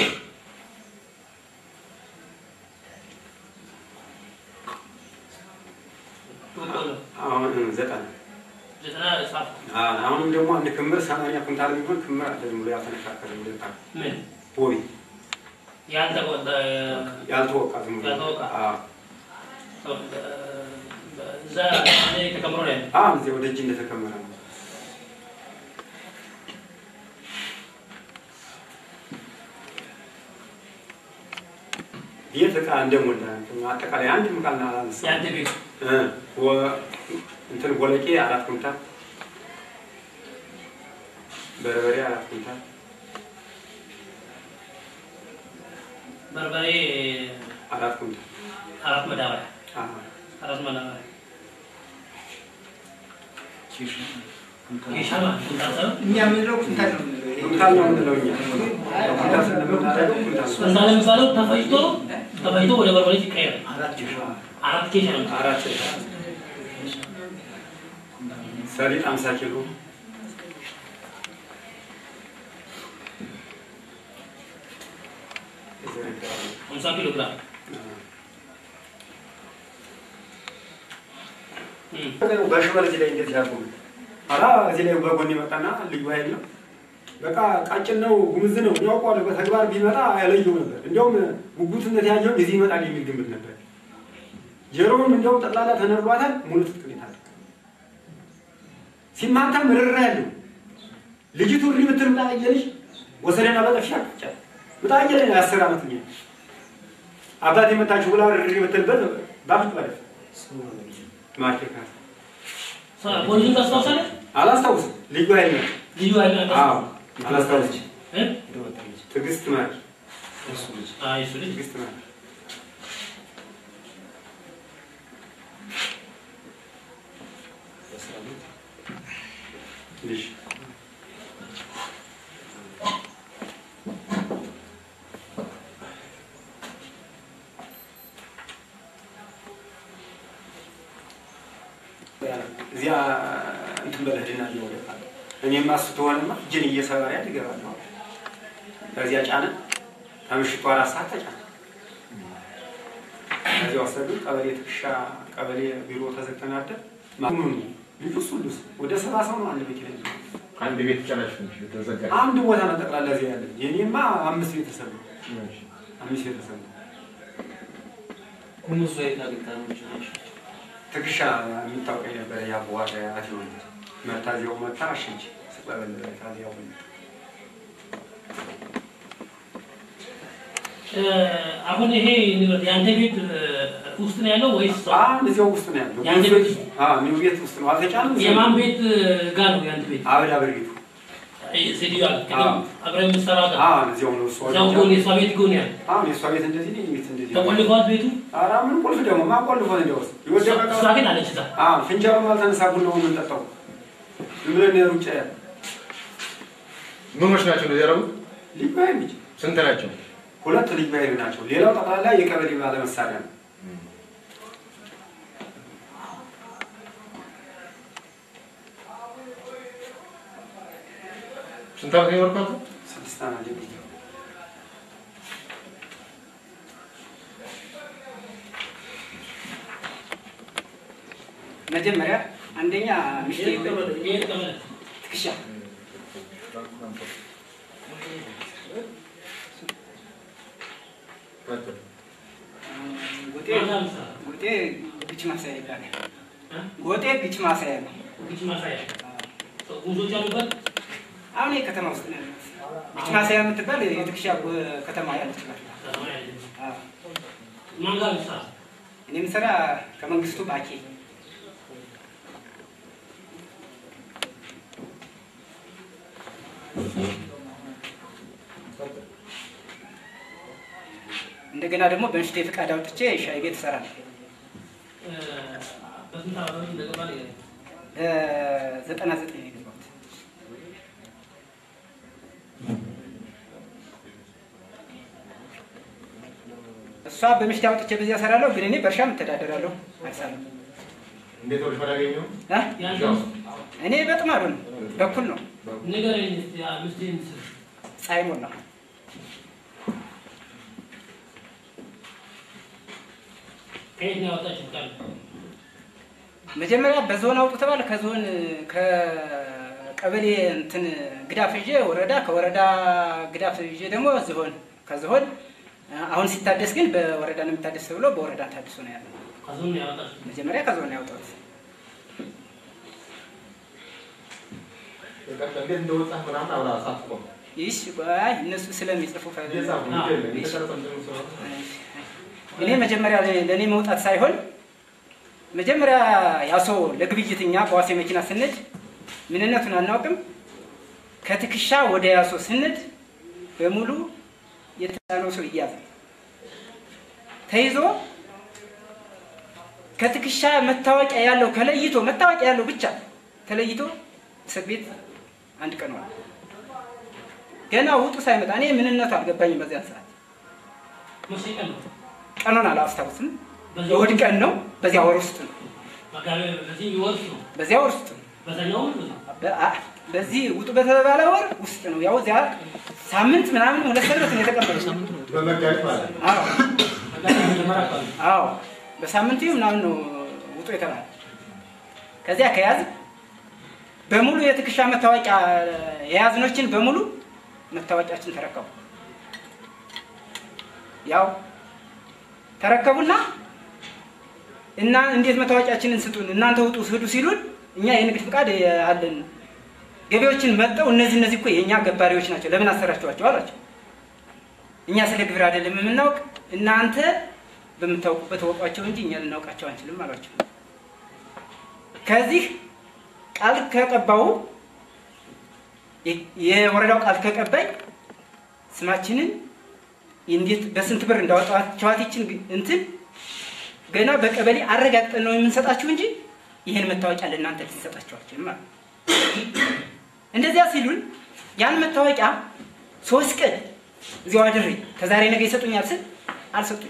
በቆሎ አሁን ዘጠና ዘጠና ጻፍ አዎ፣ አሁንም ደግሞ አንድ ክምር ሰማንያ ኩንታል የሚሆን ክምር አለ ዝም ብሎ ያልተነካከለ ሁለታ ምን ቦይ ያልተቆጠ ያልተወቃ ዝም ብሎ ያልተወቃ። አዎ እዛ እኔ ተከምሮ ነው ያለው። አዎ እዚያ ወደ እጅ እንደተከመረ ነው። ቤት ዕቃ እንደሞላ አጠቃላይ አንድ ምቃልና አላነሳ የአንተ ቤት እንትን ቦለቄ አራት ኩንታል በርበሬ አራት ኩንታል በርበሬ አራት ኩንታል አራት መዳበሪያ አዎ። አራት መዳበሪያ ኬሻ ማለት ኩንታል ሳይሆን እኛ የምንለው ኩንታል ነው የምንለው። ይሄ ኩንታል ነው የምንለው እኛ ኩንታል ስለምናደርገው ኩንታል ነው። ኩንታል የሚባለው ተፈጭቶ ተፈጭቶ ወደ በርበሬ ሲቀየር አራት ኬሻ ነው። አራት ሰሊጥ አምሳ ኪሎ ሃምሳ ኪሎ ግራም እም። በሽመል እዚህ ላይ እንደዚህ ያርጉ ኋላ እዚህ ላይ በጎን ይመጣና ልዩ ኃይል ነው። በቃ ቃጭን ነው ጉምዝ ነው ያውቀዋል። በተግባር ቢመጣ ያለየው ነበር። እንዲያውም ጉጉትነት ያየውን የዚህ ይመጣል የሚል ግምት ነበር። ጀሮውም እንዲያውም ጠቅላላ ተነርቧታል። ሙሉ ትጥቅ ነው የታጠቀው። ሲማታ ምርራ ያለው ልጅቱ እሪ ብትል ምጣ አየልሽ ወሰደና በጠፊ አቅጫል ምጣ አየለ የአስር ዓመት ኛ አባት የመታችሁ ብላ እሪ ብትልበት ባፍጭ ማለት ማርኬካ ሳ- ፖሊሱን ታስታውሳለህ? አላስታውስም። ልዩ ኃይል ነው። ልዩ ኃይል ነው አዎ ያስታውሳል? አላስታውስም። እ? ትዕግስት ማር አይ እሱ ልጅ ትዕግስት ማር ልጅ እዚያ እንትን በለህድና እየወደቃ እኔማ እሱ ተሆነማ እጅን እየሰበረ ያል ይገባለሁ። ከዚያ ጫነ ከምሽቱ አራት ሰዓት ተጫነ። ከዚያ ወሰዱ። ቀበሌ ትከሻ ቀበሌ ቢሮ ተዘግተን አደር ማኑን ልጁ እሱ ልስ ወደ ሰባ ሰው ነው አንድ ቤት ላይ አንድ ቤት ጨራሽ ተዘጋ። አንድ ቦታ ነው ጠቅላላ እዚያ ያለ። የኔማ አምስት ቤተሰብ ነው። አምስት ቤተሰብ ነው። ኩምሱ የት አግኝታ ነው ይችላል? ትከሻ የሚታወቀኝ ነበረ ያቦዋደ አትሆን መታዚያው መታ አሸች ስቀበል ታዚያው እ፣ አሁን ይሄ ንብረት የአንተ ቤት እ፣ ውስጥ ነው ያለው ወይስ አሁን እዚያው ውስጥ ነው ያለው። የአንተ ቤት ውስጥ? አዎ እኔው ቤት ውስጥ ነው። አልተጫንም። የማን ቤት እ፣ ጋር ነው የአንተ ቤት? አበዳ ብርጊቱ ሴትዮዋ አዎ። ቅድም አብረን የምትሰራው ጋር አዎ እዚያው ነው እሷ እዛው ጎን የእሷ ቤት ጎን ያለ አሁን የእሷ ቤት እንደዚህ ነው፣ የእኔ ቤት እንደዚህ ነው። ተቆልፏል ቤቱ። ኧረ ምን ቁልፍ ደግሞ ማን ቆልፎት እንዲያውስ የወደቀ እሷ ግን አለች እዛ። አዎ ፍንጃሉም አልተነሳ ቡናውን የምንጠጣው ዝም ብለን ሩጫ ያለ ምኖች ናቸው እንደዚህ ያደረጉት? ልዩ ኃይል ልጅ ስንት ናቸው? ሁለት ልዩ ኃይል ናቸው። ሌላው ጠቅላላ የቀበሌ ባለ መሳሪያ ነው። ስንት ዓመት ነው የኖርካት? ስድስት ዓመት ልጅ መጀመሪያ አንደኛ ሚስቴ ይሄ ተቀመጠ። ትከሻ ጎጤ ማታ ምሳ ጎጤ ግጭ ማሳያ ይባላል። እ? ጎጤ ግጭ ማሳያ ነው። ግጭ ማሳያ ጉዞች አሉበት። አሁን ይሄ ከተማ ውስጥ ነው ያለው። ግጭ ማሳያ የምትባል የትከሻ ጎ- ከተማ ያለች ናት። አዎ። ማን ጋር ምሳ እኔ የምሰራ ከመንግስቱ ባኬ እንደገና ደግሞ በምሽቴ ፍቃድ አውጥቼ ሻይ ቤት እሰራለሁ። በስንት ዓመት እንደገባ ንገረኝ። ዘጠና ዘጠኝ ነው የገባሁት። እሷ በምሽቴ አውጥቼ በዚያ እሰራለሁ፣ ግን እኔ በእርሻም እተዳደራለሁ፣ አርሳለሁ። እንዴት ወደ ፈላ ያገኘው? እ? ያንተን እኔ በጥማዱ ነው፣ በኩል ነው። ንገረኝ እስኪ አምስትህን ስም። ፀሐይ ሞላ ከየት ነው ያወጣችው ቃል? መጀመሪያ በዞን አውጡ ተባለ። ከዞን ከቀበሌ እንትን ግዳፍ ይዤ ወረዳ፣ ከወረዳ ግዳፍ ይዤ ደግሞ ዝሆን፣ ከዝሆን አሁን ሲታደስ ግን በወረዳ ነው የሚታደስ ተብሎ በወረዳ ታድሶ ነው ያለው። ከዞን ነው ያወጣችው። መጀመሪያ ከዞን ነው ያወጣሁት። በቀጥታ እንዴት እንደወጣህ ምናምን አብራ ሳትቆም ይህ ቆይ እነሱ ስለሚጽፉ ፈ- እየጻፉ አዎ። ይገለ የተቀረጸ እንትኑ ስለሆነ እኔ መጀመሪያ ለእኔ መውጣት ሳይሆን መጀመሪያ ያ ሰው ለግብይት እኛ በዋሴ መኪና ስንድ ምንነቱን አናውቅም። ከትከሻ ወደ ያሶ ስንድ በሙሉ የተጫነው ሰው ይያዛል። ተይዞ ከትከሻ መታወቂያ ያለው ከለይቶ መታወቂያ ያለው ብቻ ተለይቶ እስር ቤት አንድ ቀን ዋለ። ገና ውጡ ሳይመጣ እኔ ምንነቱ አልገባኝም። በዚያን ሰዓት መቼ ቀን ነው? ቀኑን አላስታውስም። በዚህ የእሑድ ቀን ነው። በዚያ ወር ውስጥ ነው። መጋቢያ በዚህ ወር ነው። በዚያ ወር ውስጥ ነው። በዛኛው ወር ነው። በ- አ- በዚህ ውጡ በተባለ ወር ውስጥ ነው። ያው እዚያ ሳምንት ምናምን ሁለት ሰንበት ነው የተቀበለው። በመጋቢት ማለት ነው። አዎ መጋቢያ መጀመሪያ አካባቢ አዎ በሳምንቱ ምናምን ነው ውጡ የተባለ። ከዚያ ከያዝ በሙሉ የትከሻ መታወቂያ የያዝኖችን በሙሉ መታወቂያችን ተረከቡ። ያው ተረከቡና እና እንዴት መታወቂያችንን ስጡን እናንተ ውጡ ሂዱ ሲሉን እኛ የንግድ ፍቃድ አለን ገቢዎችን መጠው እነዚህ እነዚህ እኮ የእኛ ገባሪዎች ናቸው ለምን አሰራችኋቸው አሏቸው። እኛ ስለ ግብር አይደለም የምናውቅ እናንተ በምታውቁበት ወቋቸው እንጂ እኛ ልናውቃቸው አንችልም አሏቸው። ከዚህ ቃል ከቀባው የ- የወረዳው ቃል ከቀባይ ስማችንን እንዴት በስንት ብር እንዳወጣችኋት ይችን ግ- እንትን ገና በቀበሌ አረጋግጠን ነው የምንሰጣችሁ እንጂ ይህን መታወቂያ ለእናንተ ልንሰጣችኋችን ማለት ነው። እንደዚያ ሲሉን ያን መታወቂያ ሶስት ቀን እዚያው አድሬ ከዛሬ ነገ ይሰጡኛል ስል አልሰጡኝ።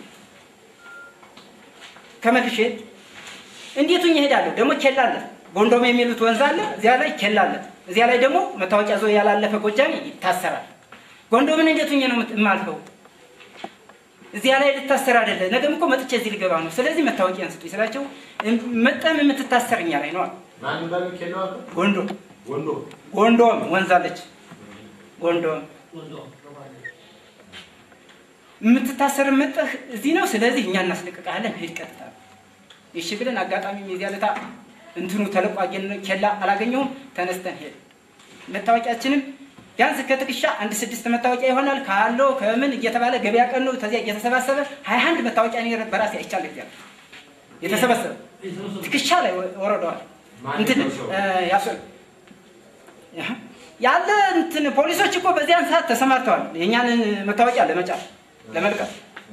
ከመልሼ እንዴት ሁኜ እሄዳለሁ? ደግሞ ኬላ አለ፣ ጎንዶም የሚሉት ወንዝ አለ፣ እዚያ ላይ ኬላ አለ። እዚያ ላይ ደግሞ መታወቂያ ዞ ያላለፈ ጎጃሜ ይታሰራል። ጎንዶምን እንዴት ሁኜ ነው የምት- የማልፈው? እዚያ ላይ ልታሰር አይደለ? ነገም እኮ መጥቼ እዚህ ልገባ ነው። ስለዚህ መታወቂያን ስጡኝ ስላቸው እም- መጠም የምትታሰር እኛ ላይ ነው አሉ። ማን ባል ኬሎ አለ ጎንዶ ወንዶ ጎንዶም ወንዝ አለች። ጎንዶም ወንዶ የምትታሰር መጠህ እዚህ ነው። ስለዚህ እኛ እናስለቅቃለን። ሂድ ቀጥታ። እሺ ብለን አጋጣሚ የዚያ ለታ እንትኑ ተለቆ አገኘን፣ ኬላ አላገኘሁም። ተነስተን ሄድ መታወቂያችንም ቢያንስ ከትከሻ አንድ ስድስት መታወቂያ ይሆናል ካለው ከምን እየተባለ ገበያ ቀን ነው። ተዚያ እየተሰባሰበ ሀያ አንድ መታወቂያ እኔ በራሴ አይቻለሁ። እዚያ የተሰበሰበ ትከሻ ላይ ወረደዋል። ማን እንትን የሰበሰበው? እ፣ ያሶ- ያህ፣ ያለ እንትን ፖሊሶች እኮ በዚያን ሰዓት ተሰማርተዋል። የእኛን መታወቂያ ለመጫር ለመልቀም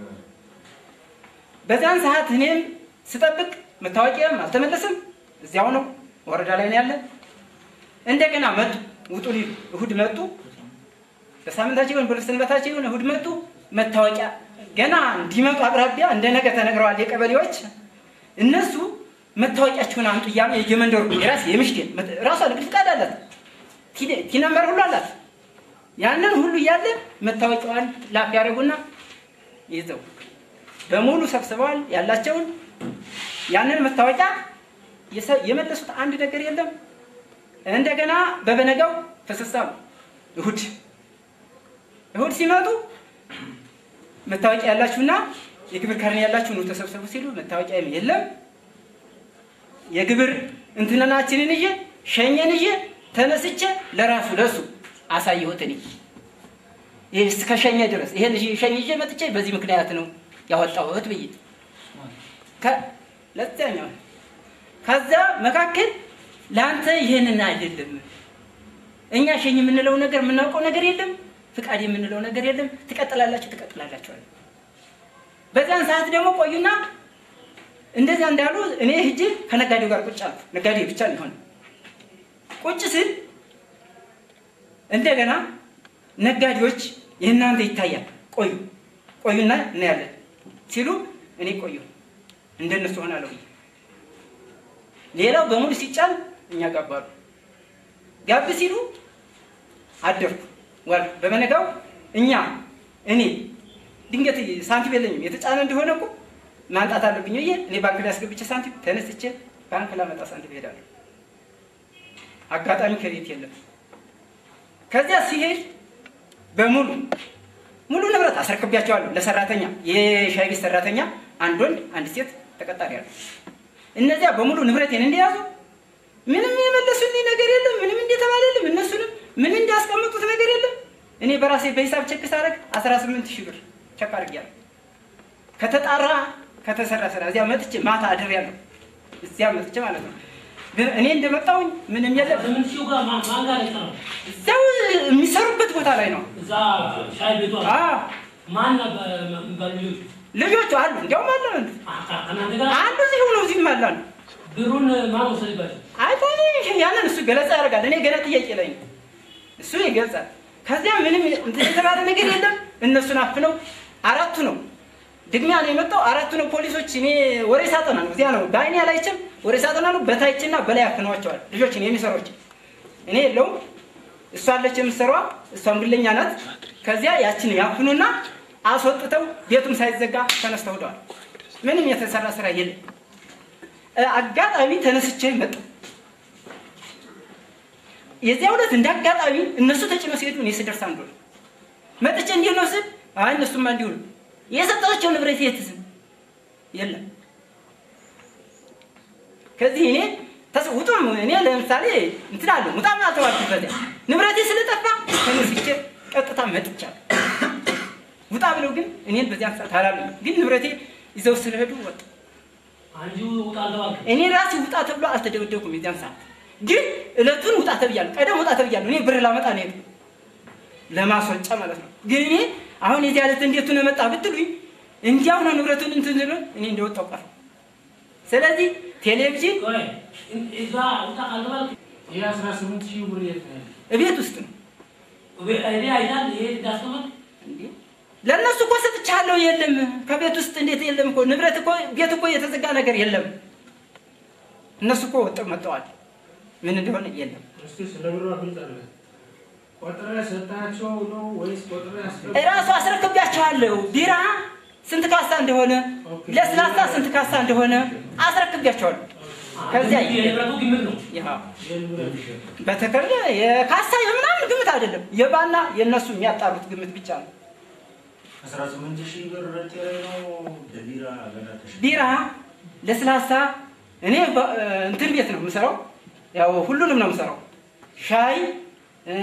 በዚያን ሰዓት እኔም ስጠብቅ መታወቂያም አልተመለስም። እዚያው ነው ወረዳ ላይ ነው ያለ። እንደገና መጡ ውጡ ሊሉ እሁድ መጡ። በሳምንታቸው ይሁን በሰንበታቸው ይሁን እሁድ መጡ። መታወቂያ ገና እንዲመጡ አቅራቢያ እንደ ነገ ተነግረዋል የቀበሌዎች እነሱ መታወቂያችሁን አምጡ እያሉ የየመንደሩ የራስ የምሽቴ ራሷ ንግድ ፍቃድ አላት ቲ- ቲ ነምበር ሁሉ አላት። ያንን ሁሉ እያለ መታወቂያዋን ላፍ ያደርጉና ይዘው በሙሉ ሰብስበዋል ያላቸውን ያንን መታወቂያ የሰ- የመለሱት አንድ ነገር የለም። እንደገና በበነጋው ፍስሳሉ እሁድ እሁድ ሲመጡ መታወቂያ ያላችሁና የግብር ካርኔ ያላችሁ ነው ተሰብሰቡ ሲሉ መታወቂያ የለም። የግብር እንትንናችንን ይዤ ሸኘን ይዤ ተነስቼ ለራሱ ለሱ አሳየሁት እኔ ይህ እስከ ሸኘ ድረስ ይሄን ይዤ ሸኝ ይዤ መጥቼ በዚህ ምክንያት ነው ያወጣሁት ብዬ ከ- ለዚያኛው ከዛ መካከል ለአንተ ይህንን አይደለም እኛ ሸኝ የምንለው ነገር የምናውቀው ነገር የለም። ፍቃድ የምንለው ነገር የለም። ትቀጥላላችሁ ትቀጥላላችሁ አለ። በዚያን ሰዓት ደግሞ ቆዩና እንደዚያ እንዳሉ እኔ ሂጄ ከነጋዴው ጋር ቁጭ አልኩ። ነጋዴ ብቻ ሊሆን ቁጭ ስል እንደገና ነጋዴዎች የእናንተ ይታያል፣ ቆዩ ቆዩና እናያለን ሲሉ እኔ ቆዩ እንደነሱ ሆናለሁ። ሌላው በሙሉ ሲጫን እኛ ጋባሉ። ጋብ ሲሉ አደርኩ ዋል በመነጋው እኛ እኔ ድንገት ሳንቲም የለኝም የተጫነ እንደሆነ እኮ ማምጣት አለብኝ ብዬ እኔ ባንክ ላይ አስገብቼ ሳንቲም ተነስቼ ባንክ ላመጣ ሳንቲም እሄዳለሁ። አጋጣሚ ከቤት የለም። ከዚያ ሲሄድ በሙሉ ሙሉ ንብረት አስረክቢያቸዋለሁ ለሰራተኛ የሻይ ቤት ሰራተኛ አንድ ወንድ አንድ ሴት ተቀጣሪ አለ። እነዚያ በሙሉ ንብረቴን እንደያዙ ምንም የመለሱልኝ ነገር የለም። ምንም እንደተባለልም እነሱንም ምን እንዳስቀመጡት ነገር የለም። እኔ በራሴ በሂሳብ ቸክ ሳደርግ 18 ሺህ ብር ቸክ አድርጌያለሁ። ከተጣራ ከተሰራ ስራ እዚያ መጥቼ ማታ አድሬያለሁ። እዚያ መጥቼ ማለት ነው። ግን እኔ እንደመጣሁኝ ምንም የለም። ስምንት ሺው ጋር ማን ማን ጋር ነው? እዚያው የሚሰሩበት ቦታ ላይ ነው። እዛ ሻይ ቤቷ አዎ ማን ነበር የሚባሉ ልጆች? ልጆቹ አሉ፣ እንዲያውም አለ ከእናንተ ጋር አንዱ እዚህ ሆኖ እዚህም አለ አሉ። ብሩን ማን ወሰደባቸው? አይታኔ ያንን እሱ ገለጻ ያደርጋል። እኔ ገና ጥያቄ ላይ ነው። እሱ ይገልጻል። ከዚያ ምንም እንትን የተባለ ነገር የለም። እነሱን አፍነው አራቱ ነው ድግሚያ ነው የመጣው። አራቱ ነው ፖሊሶች። እኔ ወሬ ሳጠና ነው እዚያ ነው በአይኔ አላይችም። ወሬ ሳጠና ነው በታችና በላይ አፍነዋቸዋል ልጆችን የሚሰሮች እኔ የለውም እሷ አለች የምትሰራዋ፣ እሷም ግለኛ ናት። ከዚያ ያችን ያፍኑና አስወጥተው ቤቱም ሳይዘጋ ተነስተው ሄደዋል። ምንም የተሰራ ስራ የለም። እ፣ አጋጣሚ ተነስቼ መጣሁ። የዚያ ዕለት እንደ አጋጣሚ እነሱ ተጭነው ሲሄዱ እኔ ስደርስ አንዱ ነው መጥቼ እንዲሁ ነው ስል አይ እነሱማ እንዲሁ ነው የሰጣቸው ንብረት የትዝ የለም። ከዚህ እኔ ተስ- ውጡም እኔ ለምሳሌ እንትን አለ ውጣም አልተባልኩበት ንብረቴ ስለጠፋ ተነስቼ ቀጥታ መጥቻለሁ። ውጣ ብለው ግን እኔን በዚያን ሰዓት አላሉኝ። ግን ንብረቴ ይዘው ስለሄዱ ወጡ። አንቺ ውጣ አልተባልክም? እኔ ራሴ ውጣ ተብሎ አልተደበደብኩም። የዚያን ሰዓት ግን እለቱን ውጣ ተብያለሁ። ቀደም ውጣ ተብያለሁ። እኔ ብር ላመጣ ነው የሄድኩት ለማስወጫ ማለት ነው። ግን እኔ አሁን የዚህ ዕለት እንዴት ነው መጣ ብትሉኝ እንዲያው ነው ንብረቱን እንትን ብሎ እኔ እንደወጣው ቀረ። ስለዚህ ቴሌቪዥን ቆይ እዛ ውጣ ካልተባልክ ይሄ አስራ ስምንት ሺህ ብር የት ነው ያለው? እቤት ውስጥ ነው እኔ አይታል ይሄ እንዳስቀመጥ እንዴ ለእነሱ እኮ ሰጥቻለሁ። የለም ከቤት ውስጥ እንዴት የለም እኮ ንብረት እኮ ቤት እኮ የተዘጋ ነገር የለም። እነሱ እኮ ወጥተው መጥተዋል። ምን እንደሆነ የለም። እስቲ ስለ ብሩ ግልጽ አለ ቆጥረህ ሰጣቸው ነው ወይስ ቆጥረህ አስገባ? እራሱ አስረክቢያቸዋለሁ። ቢራ ስንት ካሳ እንደሆነ፣ ለስላሳ ስንት ካሳ እንደሆነ አስረክቢያቸዋለሁ። ከዚያ የንብረቱ ግምት ነው። ያው በተከለ የካሳ የምናምን ግምት አይደለም። የባና የእነሱ የሚያጣሩት ግምት ብቻ ነው። አስራ ስምንት ሺህ ብር ጤሬ ነው በቢራ ገና ተሸ ቢራ፣ ለስላሳ እኔ በ- እንትን ቤት ነው የምሰራው። ያው ሁሉንም ነው የምሰራው። ሻይ እ፣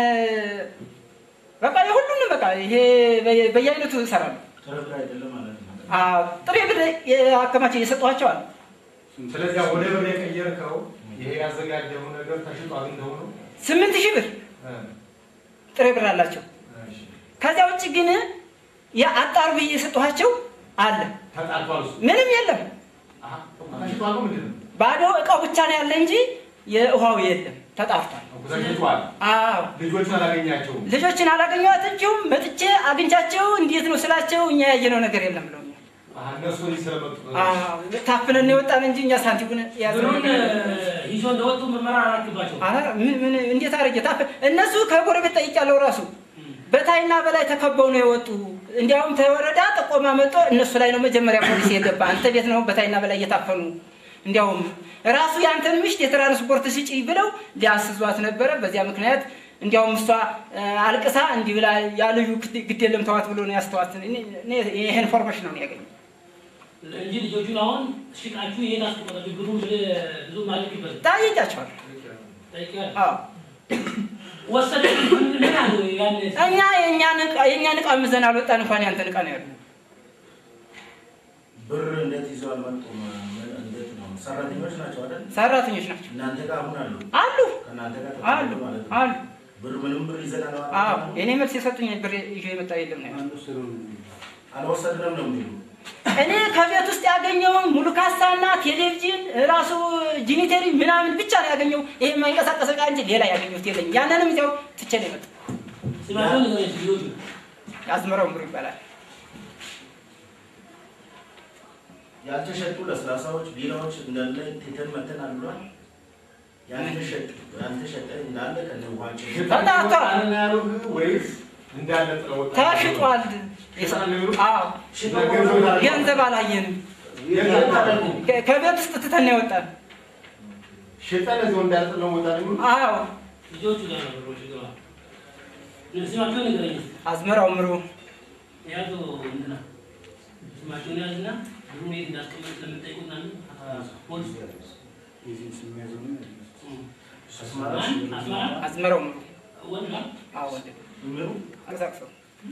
በቃ የሁሉንም በቃ ይሄ በየ- በየአይነቱ እሰራለሁ። ጥርጥር አይደለም ማለት ነው። አዎ፣ ጥሬ ብር አከማቼ እየሰጠኋቸው አለ። ስለዚያ ወደ ብር የቀየርከው ይሄ ያዘጋጀው ነገር ተሽጦ አግኝተው ነው? ስምንት ሺህ ብር እ፣ ጥሬ ብር አላቸው። እሺ። ከዚያ ውጭ ግን የአጣር ብዬ የሰጠኋቸው አለ። ተጣልቷል እሱ። ምንም የለም። አሀ፣ ተሽጧል ነው ምንድን ነው? ባዶ እቃው ብቻ ነው ያለ እንጂ የውሃው የለም። ተጣርቷል። ተሽጧል። አዎ ልጆቹን አላገኛቸውም። ልጆችን አላገኘኋቸውም። መጥቼ አግኝቻቸው እንዴት ነው ስላቸው እኛ ያየነው ነገር የለም ብለውኛል። አሀ፣ እነሱ ወዲህ ስለመጡ ነው። አዎ ታፍነን የወጣን እንጂ እኛ ሳንቲሙን የያዝነው ብሩን ነገር የለም። ይዞ እንደወጡ ምርመራ አላክባቸው ኧረ ምን ምን እንዴት አድርጌ ታፍ እነሱ ከጎረቤት ጠይቄያለሁ። ራሱ በታይና በላይ ተከበው ነው የወጡ። እንዲያውም ተወረዳ ጥቆማ መጥቶ እነሱ ላይ ነው መጀመሪያ ፖሊስ የገባ። አንተ ቤት ነው በታይና በላይ እየታፈኑ እንዲያውም ራሱ የአንተን ምሽት የትራንስፖርት ስጪ ብለው ሊያስዟት ነበረ። በዚያ ምክንያት እንዲያውም እሷ እ፣ አልቅሳ እንዲህ ብላ ያ ልጁ ግድ- ግድ የለም ተዋት ብሎ ነው ያስተዋት። እኔ- እኔ ይሄ ኢንፎርሜሽን ነው ያገኘ እንጂ ልጆቹን አሁን ሽቃችሁ ይሄን አስቀመጣችሁ ብሩ ብዙ ማለክበት ጠይቄያቸዋለሁ። ጠይቀህ አዎ ወሰደ ምን ምን አሉ ያን እኛ የእኛን ዕቃ የእኛን ዕቃ ምዘን አልወጣን እንኳን ያንተን ዕቃ ነው ያሉ ብር እንዴት ይዘው አልመጡም? ምን- እንዴት ነው? ሰራተኞች ናቸው አይደል? ሰራተኞች ናቸው እናንተ ጋር አሁን አሉ። አሉ ከእናንተ ጋር አሉ ተጣሉ ማለት ነው። አሉ ብር ምንም ብር ይዘናል አዎ እኔ መልስ የሰጡኝ ብር ይዤ የመጣ የለም ነው ያሉት። አልወሰድንም ነው የሚሉ እኔ ከቤት ውስጥ ያገኘውን ሙሉ ካሳና ቴሌቪዥን ራሱ ጂኒተሪ ምናምን ብቻ ነው ያገኘው። ይሄ የማይንቀሳቀስ ዕቃ እንጂ ሌላ ያገኘሁት የለኝም። ያንንም እዚያው ትቼ ነው የመጣው። ስማቸውን ንገረኝ እስኪ ልጆቹ። አዝመራው ምሩ ይባላል። ያልተሸጡ ለስላሳዎች፣ ቢራዎች እንዳለ ትተን መተን አሉሏል። ያልተሸጡ ያልተሸጠ እንዳለ ከነ ውሃቸው ተጣጥተዋል። ወይስ እንዳለ ጥለው ወጣ? ተሽጧል። አዎ ገንዘብ አላየንም። ከ- ከቤት ውስጥ ትተን ነው የወጣን። ሽጠን እዚሁ እንዳለ ጥለው ወጣ ነው የሚሉት? አዎ ልጆቹ ጋር ነው ብሮች ግባ። ስማቸውን ንገረኝ እስኪ። አዝመራው ምሩ ያዙ እንትና ስማቸውን ያዝና ብሩ የት እንዳስቀመጥ ስለምጠይቁት ምናምን አ- ፖሊስ እም። ማን? አስመራ አዝመራው ምሩ ወንድ ነው? አዎ ወንድ ምሩ አንቀሳቅሰው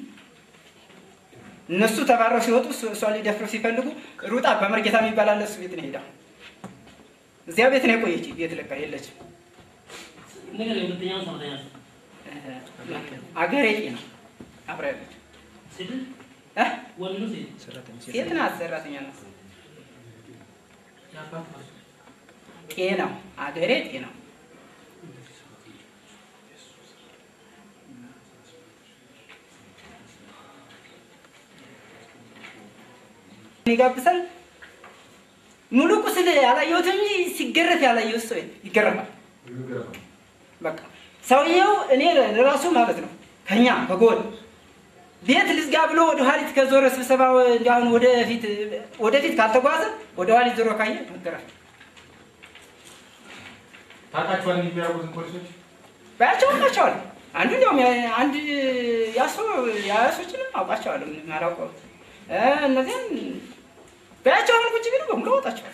እነሱ ተባረው ሲወጡ እሱ- እሷን ሊደፍሩ ሲፈልጉ ሩጣ በመርጌታ የሚባል አለ እሱ ቤት ነው ሄዳ እዚያ ቤት ነው የቆየች ቤት ለቃ የለችም ንገረኝ። ሁለተኛውን ሰራተኛ አገሬ ነው አብራ ያለች ሴት እ? ወንድ ነው ሴት? ሴት ናት ሰራተኛ ናት የአባት ነው። ጤናው አገሬ ጤናው ይጋብሳል ሙሉ ቁስል ያላየሁትም እንጂ ሲገረፍ ያላየሁት ሰው ይገረፋል። በቃ ሰውየው እኔ ለራሱ ማለት ነው ከኛ ከጎን ቤት ልዝጋ ብሎ ወደ ኋሊት ከዞረ ስብሰባ እንዲሁን ወደፊት ወደፊት ካልተጓዘ ወደ ኋሊት ዞሮ ካየ መገረፍ ታውቃቸዋል እንዲህ የሚያደርጉትን ፖሊሶች? ባያቸው አውቃቸዋል። አንዱ እንዲያውም ያ- አንድ ያሶ ያሶችንም አውቃቸዋለሁ። ምንም አላውቀውም። እ እነዚያን ባያቸው አሁን ቁጭ ቢሉ በሙሉ አወጣቸዋል።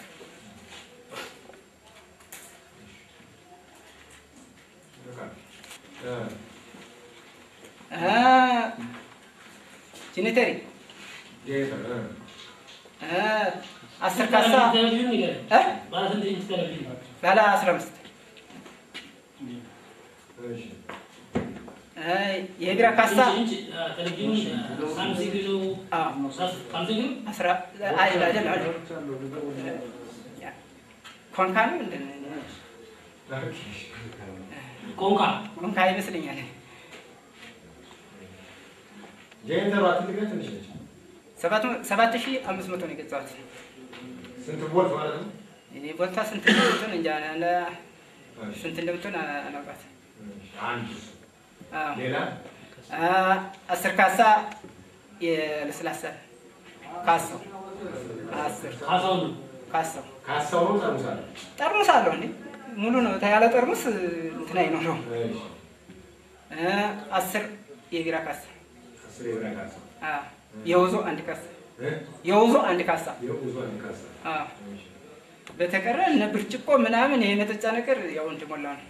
እ፣ እ ጂኔተሪ ጄኔተር፣ እ፣ እ አስር ካሳ ቴሌቪዥን ንገረኝ። እ ባለ ስንት ኢንች ቴሌቪዥን? ባለ አስራ አምስት እሺ። እ የቢራ ካሳ ኢንች ኢንች አ፣ ቴሌቪዥን አ፣ ሳምሰንግ ነው። አዎ ሳስ- ሳምሰንግ ነው? አስራ አይደል አይደል አይደል ኮንካ ነው ምንድን ነው? ኮንካ ኮንካ ይመስለኛል። ጄኔተሯ ትልቅ ነች ትንሽ ነች? ሰባት መ- ሰባት ሺህ አምስት መቶ ነው የገዛሁት። ስንት ቮልት ማለት ነው? እኔ ቦታ ስንት እንደምትሆን እንጃ ለ- ስንት እንደምትሆን አ- አላውቃትም። አንድ አዎ። ሌላ አ፣ አስር ካሳ የለስላሳ ካሳው አስር ካሳው ነው። ካሳው ካሳው ነው ጠርሙስ አለ? ጠርሙስ አለው እንዴ ሙሉ ነው ያለ ጠርሙስ እንትን አይኖረው። እሺ። እ፣ አስር የቢራ ካሳ አስር የብራ ካሳ አ፣ የውዞ አንድ ካሳ እ? የውዞ አንድ ካሳ የውዙ አንድ ካሳ አ፣ በተቀረ እነ ብርጭቆ ምናምን ይሄ መጠጫ ነገር ያው እንደሞላ ነው።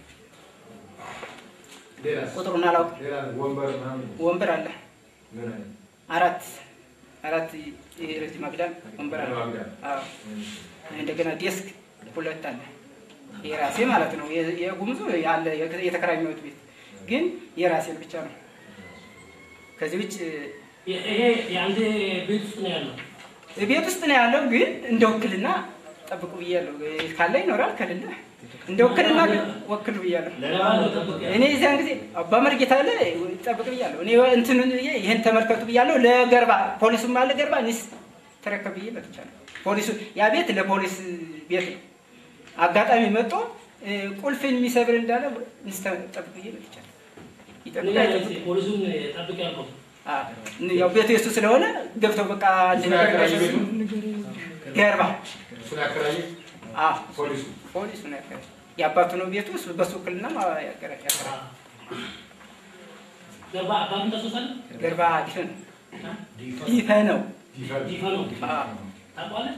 ሌላስ? ቁጥሩን አላውቅም። ሌላ ወንበር ምናምን ወንበር አለ ምን አይነት? አራት አራት የረጅም አግዳም ወንበር አለ። ረጅም አግዳም። አዎ። እንደገና ዴስክ ሁለት አለ። የራሴ ማለት ነው። የ- የጉምዙ ያለ የተከራኘሁት ቤት ግን የራሴን ብቻ ነው። ከዚህ ውጭ የ- ይሄ የአንተ ቤት ውስጥ ነው ያለው። ቤት ውስጥ ነው ያለው። ግን እንደ ውክልና ጠብቁ ብያለሁ። ካለ ይኖራል፣ ከሌለ እንደ ውክልና ግን ወክሉ ብያለሁ። ለማነው ጠብቅ ያለው? እኔ እዚያን ጊዜ አባ መርጌታ አለ ጠብቅ ብያለሁ። እኔ እንትኑን ብዬ ይህን ተመልከቱ ብያለሁ። ለገርባ ፖሊሱም አለ ገርባ እኔስ ተረከብ ብዬ መጥቻለሁ። ፖሊሱ ያ ቤት ለፖሊስ ቤት ነው። አጋጣሚ መጥቶ እ፣ ቁልፍን የሚሰብር እንዳለ እኔስ ጠብቅ ብዬ መጥቻለሁ። ይጠብቅ ንገረኝ አይጠብቅ? እስኪ፣ ፖሊሱን ጠብቅ ያልከው አ፣ ያው ቤቱ የሱ ስለሆነ ገብተው በቃ አንድ ነገር እንዳይሰሩ ገርባ እሱን ያከራየ አ፣ ፖሊሱ ፖሊሱ ነው ያከራየው። የአባቱ ነው ቤቱ እሱ በሱ ውክልና ያከራየ ገባ አባቱን ታስወሳለህ? ገርባ ዲፈ ነው ዲፈ ነው ይፈል ዲፋ ነው አ፣ ታውቀዋለህ?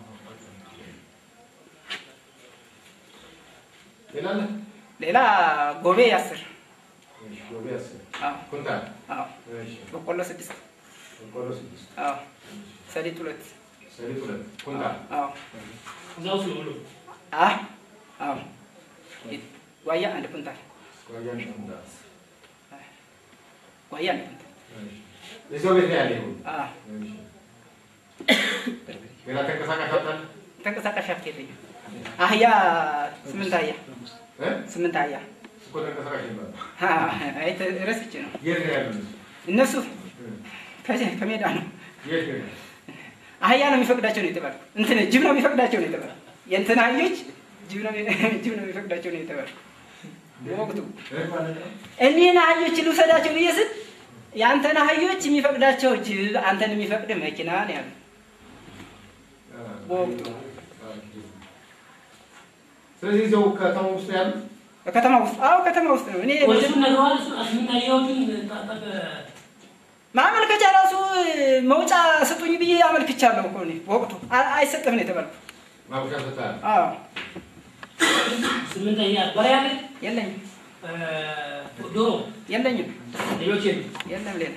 ሌላ አለ? ሌላ ጎቤ አስር እሺ፣ ጎቤ አስር አዎ ኩንታል አዎ እሺ፣ በቆሎ ስድስት በቆሎ ስድስት አዎ ሰሊጥ ሁለት ሰሊጥ ሁለት ኩንታል አዎ እዛ ውስጥ ነው ሁሉ አ አዎ ዋያ አንድ ኩንታል ጓያ አንድ ኩንታል ጓያ ነው። እዛው ቤት ነው ያለ ይሁን አዎ ሌላ ተንቀሳቃሽ አጣል ተንቀሳቃሽ ሀብት የለኝም። አህያ ስምንት አህያ ስምንት አህያ እኮ ተንቀሳቃሽ ይባላል። አይ ረስቼ ነው። የት ነው ያሉት? እነሱ ከዚህ ከሜዳ ነው። የት ነው አህያ ነው የሚፈቅዳቸው ነው የተባለው። እንትን ጅብ ነው የሚፈቅዳቸው ነው የተባለው። የእንትን አህዮች ጅብ ነው ጅብ ነው የሚፈቅዳቸው ነው የተባለው። ወቅቱ እኒህን አህዮች ልውሰዳቸው ብዬ ስል የአንተን አህዮች የሚፈቅዳቸው ጅብ፣ አንተን የሚፈቅድ መኪና ነው ያሉ በወቅቱ ስለዚህ እዚያው ከተማ ውስጥ ያሉት ከተማ ውስጥ አዎ ከተማ ውስጥ ነው። እኔ ፖሊሱን ነግረዋል። እሱ አስምናየዎቹን ታጠቅ ማመልከቻ ራሱ መውጫ ስጡኝ ብዬ አመልክቻለሁ እኮ እኔ በወቅቱ አ- አይሰጥም ነው የተባልኩት። ማብሻ ሰጥተሃል? አዎ ስምንተኛ በሬ አለ የለኝም ዶሮ የለኝም ሌሎች የሉ የለም ሌላ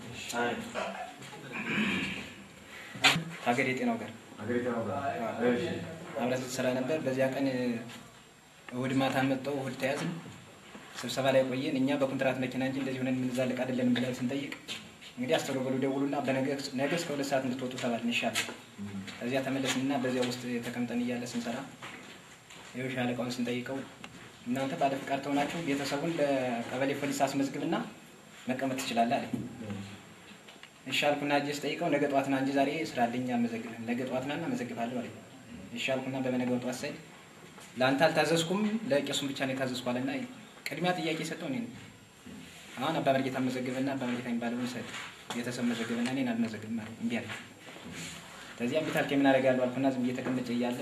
ሀገር የጤናው ጋር ሀገሪቷ ነው ጋር። እሺ አብረን ስትሰራ ነበር። በዚያ ቀን እሑድ ማታ መጣው እሑድ ተያዝን። ስብሰባ ላይ ቆየን። እኛ በኮንትራት መኪና እንጂ እንደዚህ ሆነን የምንዛለቅ አይደለንም ብለን ስንጠይቅ እንግዲህ አስተሮበሉ ደውሉና በነገ ነገ እስከ ሁለት ሰዓት እንድትወጡ ተባልን። ይሻላል። ከዚያ ተመለስንና በዚያ ውስጥ ተቀምጠን እያለ ስንሰራ ይኸው ሻለቃውን ስንጠይቀው እናንተ ባለ ፍቃድ ተሆናችሁ ቤተሰቡን ለቀበሌ ፖሊስ አስመዝግብና መቀመጥ ትችላለህ አለ። እሺ አልኩና እጄ ስጠይቀው ነገ ጠዋት ና እንጂ ዛሬ ስራ አለኝ አልመዘግብህም። ነገ ጠዋት ና እና መዘግብሃለሁ አለኝ። እሺ አልኩና በመነገው ጠዋት ሳይ ለአንተ አልታዘዝኩም ለቄሱም ብቻ ነው የታዘዝኩ አለና ቅድሚያ ጥያቄ ሰጠው እኔ ነኝ። አሁን አባ መርጌታ መዘግብና አባ መርጌታ የሚባለውን ሰጥ ቤተሰብ መዘግብና እኔን አልመዘግብም አለ። እምቢ አለኝ። ከዚያ እምቢ ታልክ የምን አደርጋለሁ አልኩና ዝም ብዬ ተቀምጬ እያለ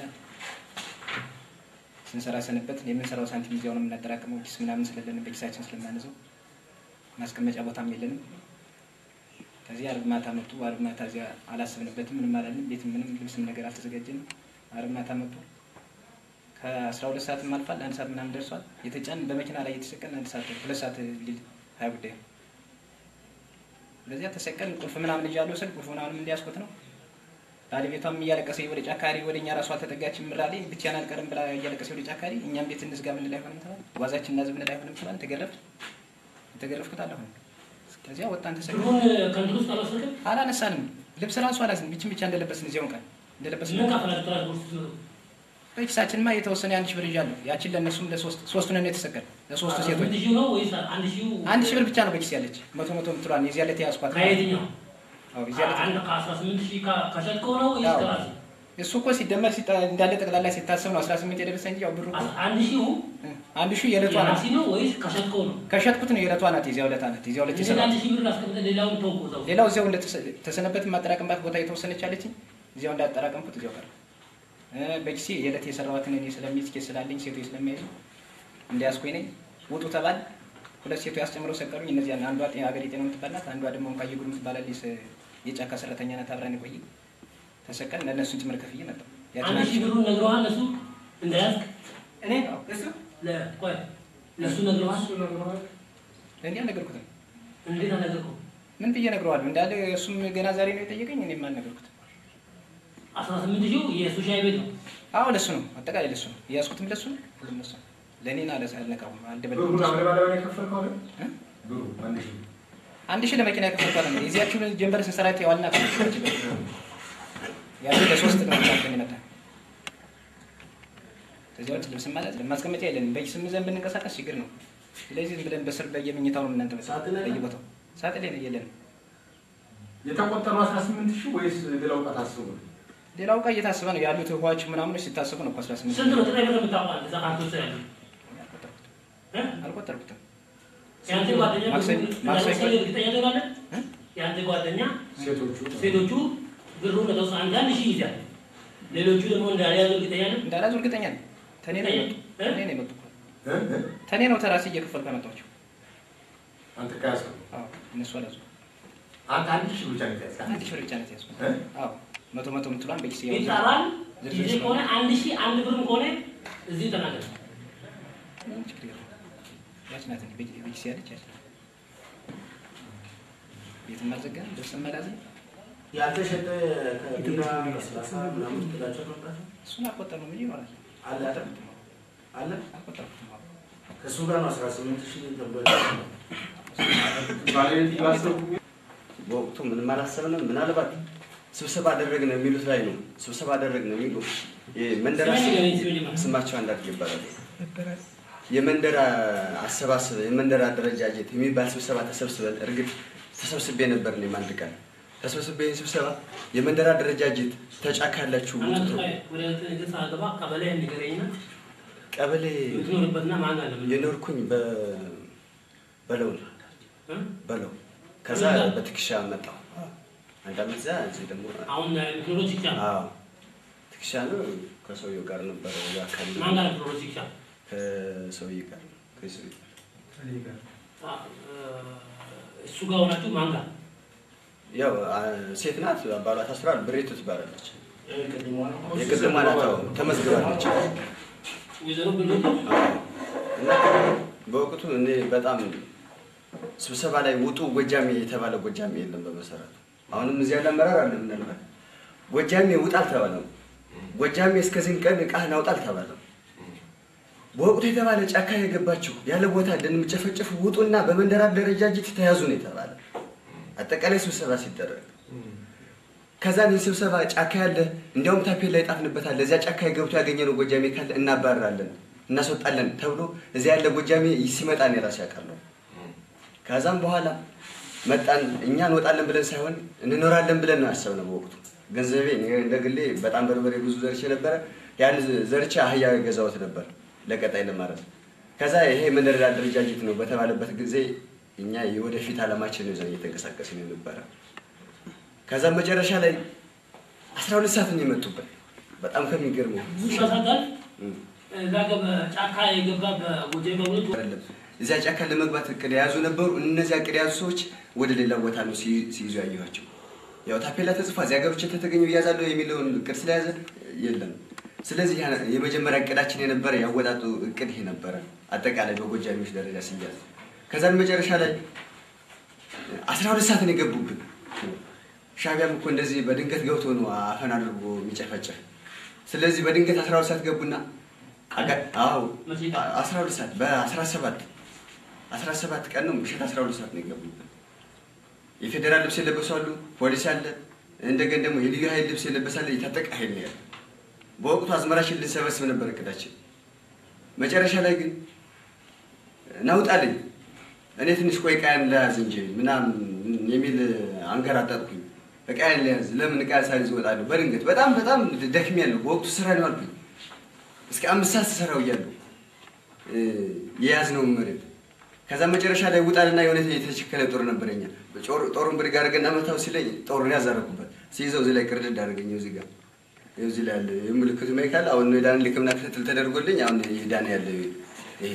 ስንሰራ ሰንበት የምንሰራው ሳንቲም እዚያው ነው የምናጠራቅመው። ኪስ ምናምን ስለለን በኪሳችን ስለማንዘው ማስቀመጫ ቦታም የለንም። ከዚህ አርብ ማታ መጡ። አርብ ማታ እዚያ አላሰብንበትም፣ ምንም አላልንም። ቤት ምንም ልብስም ነገር አልተዘጋጀንም። አርብ ማታ መጡ። ከአስራ ሁለት ሰዓትም አልፏል። አንድ ሰዓት ምናምን ደርሷል። የተጫን በመኪና ላይ የተሰቀን አንድ ሰዓት ሁለት ሰዓት ሊል ሀያ ጉዳይ ነው። በዚያ ተሰቀልን። ቁልፍ ምናምን እያለሁ ስል ቁልፍ ምናምን እንዲያስቆት ነው። ባለቤቷም እያለቀሰ ወደ ጫካሪ ወደ እኛ ራሷ አልተጠጋችም። ምራሌ ብቻዬን አልቀርም ብላ እያለቀሰ ወደ ጫካሪ እኛም ቤት እንዝጋ ምን ላይ ሆንም ተባለ። ዋዛችን እና ዝም ላይ ሆንም ተባለ። ተገረፍ የተገረፍኩት አለሁ ከዚያ ወጣን ተሰቅለን ብሩን ከንቱ ውስጥ አልወሰድክም? አላነሳንም። ልብስ ራሱ አላዝን ብቻ ብቻ እንደለበስን እዚያውን ቀን እንደለበስን ምን ከፈላችሁ ትራንስፖርት ስትመጡ? በኪሳችንማ የተወሰነ የአንድ ሺህ ብር ይዣለሁ። ያችን ለእነሱም ለሶስት ሶስቱን ነው የተሰቀል ለሶስቱ ሴቶች ስምንት ሺህ ነው ወይስ አንድ ሺህ አንድ ሺህ ብር ብቻ ነው በኪስ ያለች መቶ መቶ የምትሏን የዚያ ዕለት የያዝኳት ከየትኛው? አዎ የዚያ ዕለት አንድ ከአስራ ስምንት ሺህ ከ- ከሸጥከው ነው ወይስ አዎ። ከራስህ? እሱ እኮ ሲደመር ሲጣ- እንዳለ ጠቅላላ ሲታሰብ ነው አስራ ስምንት የደረሰ እንጂ ያው ብሩ እኮ አንድ ሺሁ አንድ ሺህ የዕለቷ ናት። የራሲ ነው ወይስ ከሸጥከው ነው? ከሸጥኩት ነው የዕለቷ ናት። የዚያ ዕለት ናት። የዚያ ዕለት እንዴት የሰራ አንድ ሺህ ብር አስቀምጠህ ሌላውን ተውኩ እዛው? ሌላው እዚያው እንደተሰነበት የማጠራቀምባት ቦታ የተወሰነች አለችኝ። እዚያው እንዳጠራቀምኩት እዚያው ቀረ። እ በኪሴ የዕለት የሰራኋትን እኔ ስለሚይዝ ኬስ ስላለኝ ሴቶች ስለሚያይዙ እንዲያስኩኝ ነኝ። ውጡ ተባል። ሁለት ሴቶች ያስጨምረው ሰቀሉኝ። እነዚያ አንዷ ጤና ሀገር የጤና የምትባል ናት። አንዷ ደግሞ እንኳ የጉድ የምትባላለች ስ- የጫካ ሰራተኛ ናት። አብራን የቆየ ተሰቀል ለእነሱን ጭምር ከፍዬ መጣሁ። ያችን አንድ ሺህ ብሩን ነግረዋል እነሱ እንዳያዝክ? እኔ እሱ ለ- ቆይ ለእሱ ነግረዋል? ለእኔ አልነገርኩትም። እንዴት አልነገርከውም? ምን ብዬ ነግረዋለሁ? እንዳለ እሱም ገና ዛሬ ነው የጠየቀኝ። እኔም አልነገርኩትም። አስራ ስምንት ሺው የእሱ ሻይ ቤት ነው። አዎ ለሱ ነው፣ አጠቃላይ ለሱ ነው የያዝኩትም ለሱ ነው፣ ሁሉም ለሱ ነው። ለእኔን አለ አልነቃውም፣ ብሩን አልደበደብኩትም። አለባለባ የከፈልከው አይደል? ብሩ አንድ ሺህ አንድ ሺህ ለመኪና የከፈልኳት ነው። የዚያችሁን ጀንበር ስንሰራት የዋልና ከች ያሉ ለሶስት ነው ቻለን ይመጣ ከዚያ ውጭ ልብስ ማለት ማስቀመጫ የለንም። በኪስም ይዘን ብንንቀሳቀስ ችግር ነው። ስለዚህ ዝም ብለን በስር በየመኝታው ነው እናንተ ሳጥን ላይ ነው? በየቦታው ሳጥን ላይ ነው የለንም። የተቆጠሩ 18 ሺህ ወይስ ሌላው ዕቃ ታስቦ ነው? ሌላው እቃ እየታሰበ ነው ያሉት ውሃዎች ምናምኖች ሲታሰቡ ነው እኮ 18 ስንት ነው ጥሬ ብር የምታውቀው አንተ እዛ ካንተ ውስጥ ያለው? እ? አልቆጠርኩትም። የአንተ ጓደኛ ማክሰኞ ብሩ- ማክሰኞ ለምሳሌ እርግጠኛ ትሆናለህ? የአንተ ጓደኛ ሴቶቹ ሴቶቹ ብሩን ለተወሰነ አንዳንድ ሺህ ይይዛል። ሌሎቹ ደግሞ እንዳልያዙ እርግጠኛ ነህ? እንዳላዙ እርግጠኛ ነኝ። ተኔ ነው የመጡ ተኔ ነው የመጡ እኮ። እ? እ? ተኔ ነው ተራሴ እየከፈልኩ ያመጣኋቸው። አንተ ከያዝከው አዎ እነሱ አላዙ። አንተ አንድ ሺህ ብቻ ነው የተያዝከው? አንድ ሺህ ብር ብቻ ነው የተያዝኩት። እ? አዎ መቶ መቶ የምትሏን በኪስ ያው ይጠራል። ዝርዝር ጊዜ ስለሆነ ከሆነ አንድ ሺህ አንድ ብርም ከሆነ እዚሁ ተናገር። ምንም ችግር የለውም። ያች ናት እንግዲህ በኪ- በኪስ ያለች ያች ናት። ቤትም አልዘጋንም፣ ልብስም አልያዝንም። ያልተሸጠ ከቢራ ለስላሳ ምናምን ትላቸው መምጣት እሱን አልቆጠርንም እንጂ ይኖራል። አለ አይደል? አለ አልቆጠርኩትም። አዎ። ከእሱ ጋር ነው አስራ ስምንት ሺህ ተብሎ በወቅቱ ምንም አላሰብንም። ምናልባት ስብሰባ አደረግን የሚሉት ላይ ነው። ስብሰባ አደረግን የሚሉ የመንደር ስማቸው አንዳርግ ይባላል። የመንደር አሰባሰብ የመንደር አደረጃጀት የሚባል ስብሰባ ተሰብስበን እርግጥ ተሰብስቤ ነበር እኔም አንድ ቀን ተሰብስቤ ይህን ስብሰባ የመንደር አደረጃጀት ተጫካላችሁ ውጡ ተብሎ ወደ ገጽ አገባ ቀበሌ ንገረኝና ቀበሌ የምትኖርበትና ማን አለ የኖርኩኝ በ- በለው ነው በለው ከዛ በትከሻ መጣሁ አንድ አመት እዛ እዚህ ደግሞ አሁን የምትኖረው ሲቻ አዎ ትከሻ ነው ከሰውየው ጋር ነበረ እዛ አካባቢ ማን ጋር የምትኖረው ሲቻ ከሰውዬ ጋር ነው ከሰውዬ ጋር እሱ ጋር ሆናችሁ ማን ጋር ያው አ- ሴት ናት ባሏ ታስሯል ብሬቱ ትባላለች የቅድሟ ናት አዎ ተመዝግባለች ወይዘሮ ብሎ እና በወቅቱ እኔ በጣም ስብሰባ ላይ ውጡ ጎጃሜ የተባለ ጎጃሜ የለም በመሰረቱ አሁንም እዚህ ያለ አመራር አለ ምናልባት ጎጃሜ ውጣ አልተባለም ጎጃሜ እስከዚህን ቀን እቃህን አውጣ አልተባለም በወቅቱ የተባለ ጫካ የገባችሁ ያለ ቦታ እንደምጨፈጨፉ ውጡና በመንደር አደረጃጀት ተያዙ ነው የተባለ አጠቃላይ ስብሰባ ሲደረግ ከዛ ይህ ስብሰባ ጫካ ያለ እንዲያውም ታፔላ ይጣፍንበታል ለዚያ ጫካ የገብቶ ያገኘነው ጎጃሜ ካለ እናባረራለን እናስወጣለን ተብሎ እዚያ ያለ ጎጃሜ ሲመጣ ነው የራሴ ያውቃለሁ ከዛም በኋላ መጣን እኛ እንወጣለን ብለን ሳይሆን እንኖራለን ብለን ነው ያሰብነው በወቅቱ ገንዘቤ እኔ እንደ ግሌ በጣም በርበሬ ብዙ ዘርቼ ነበረ ያን ዘርቼ አህያ ገዛሁት ነበር ለቀጣይ ለማለት ከዛ ይሄ መንደር አደረጃጀት ነው በተባለበት ጊዜ እኛ የወደፊት አላማችን ነው ይዘን እየተንቀሳቀስን ነበረ ከዛ መጨረሻ ላይ አስራ ሁለት ሰዓት ነው የመጡበት በጣም ከሚገርመው ይሳሳታል እዛ ገበ ጫካ የገባ በጎጃ በሁለት አይደለም እዚያ ጫካ ለመግባት እቅድ የያዙ ነበሩ። እነዚያ እቅድ የያዙ ሰዎች ወደ ሌላ ቦታ ነው ሲይ- ሲይዙ ያየኋቸው። ያው ታፔላ ተጽፏ እዚያ ገብቼ ተተገኘ እያዛለሁ የሚለውን እቅድ ስለያዘ የለም። ስለዚህ ያ- የመጀመሪያ እቅዳችን የነበረ ያወጣጡ እቅድ ይሄ ነበረ፣ አጠቃላይ በጎጃሚዎች ደረጃ ሲያዝ። ከዛም መጨረሻ ላይ አስራ ሁለት ሰዓት ነው የገቡብን። ሻቢያም እኮ እንደዚህ በድንገት ገብቶ ነው አፈን አድርጎ የሚጨፈጭፍ። ስለዚህ በድንገት አስራ ሁለት ሰዓት ገቡና አጋ- አዎ አስራ ሁለት ሰዓት በአስራ ሰባት አስራ ሰባት ቀን ነው ምሽት አስራ ሁለት ሰዓት ነው የገቡብን። የፌዴራል ልብስ የለበሱ አሉ፣ ፖሊስ አለ፣ እንደገን ደግሞ የልዩ ኃይል ልብስ የለበሰ አለ፣ የታጠቀ ኃይል ነው ያለ። በወቅቱ አዝመራችን ልንሰበስብ ነበር እቅዳችን። መጨረሻ ላይ ግን ናውጣልኝ እኔ ትንሽ ቆይ ዕቃዬን ለያዝ እንጂ ምናምን የሚል አንገራጠጥኩኝ። ዕቃዬን ለያዝ ለምን ዕቃ ሳይዝ እወጣለሁ? በድንገት በጣም በጣም ደክሜያለሁ። በወቅቱ ስራ ነው አልኩኝ። እስከ አምስት ሰዓት ስሰራው እያለሁ የያዝነውን መሬት ከዛ መጨረሻ ላይ ውጣልና የሆነ የተቸከለ ጦር ነበረኛ ጦሩን ብድግ አድርገና መታው ሲለኝ ጦሩን ያዛረኩበት ሲይዘው እዚህ ላይ ቅርድድ አደረገኝ። እዚህ ጋር ይኸው እዚህ ላይ ያለ የምልክቱ ማይካል አሁን ዳን ልክምና ክትትል ተደርጎልኝ አሁን ዳን ያለ ይሄ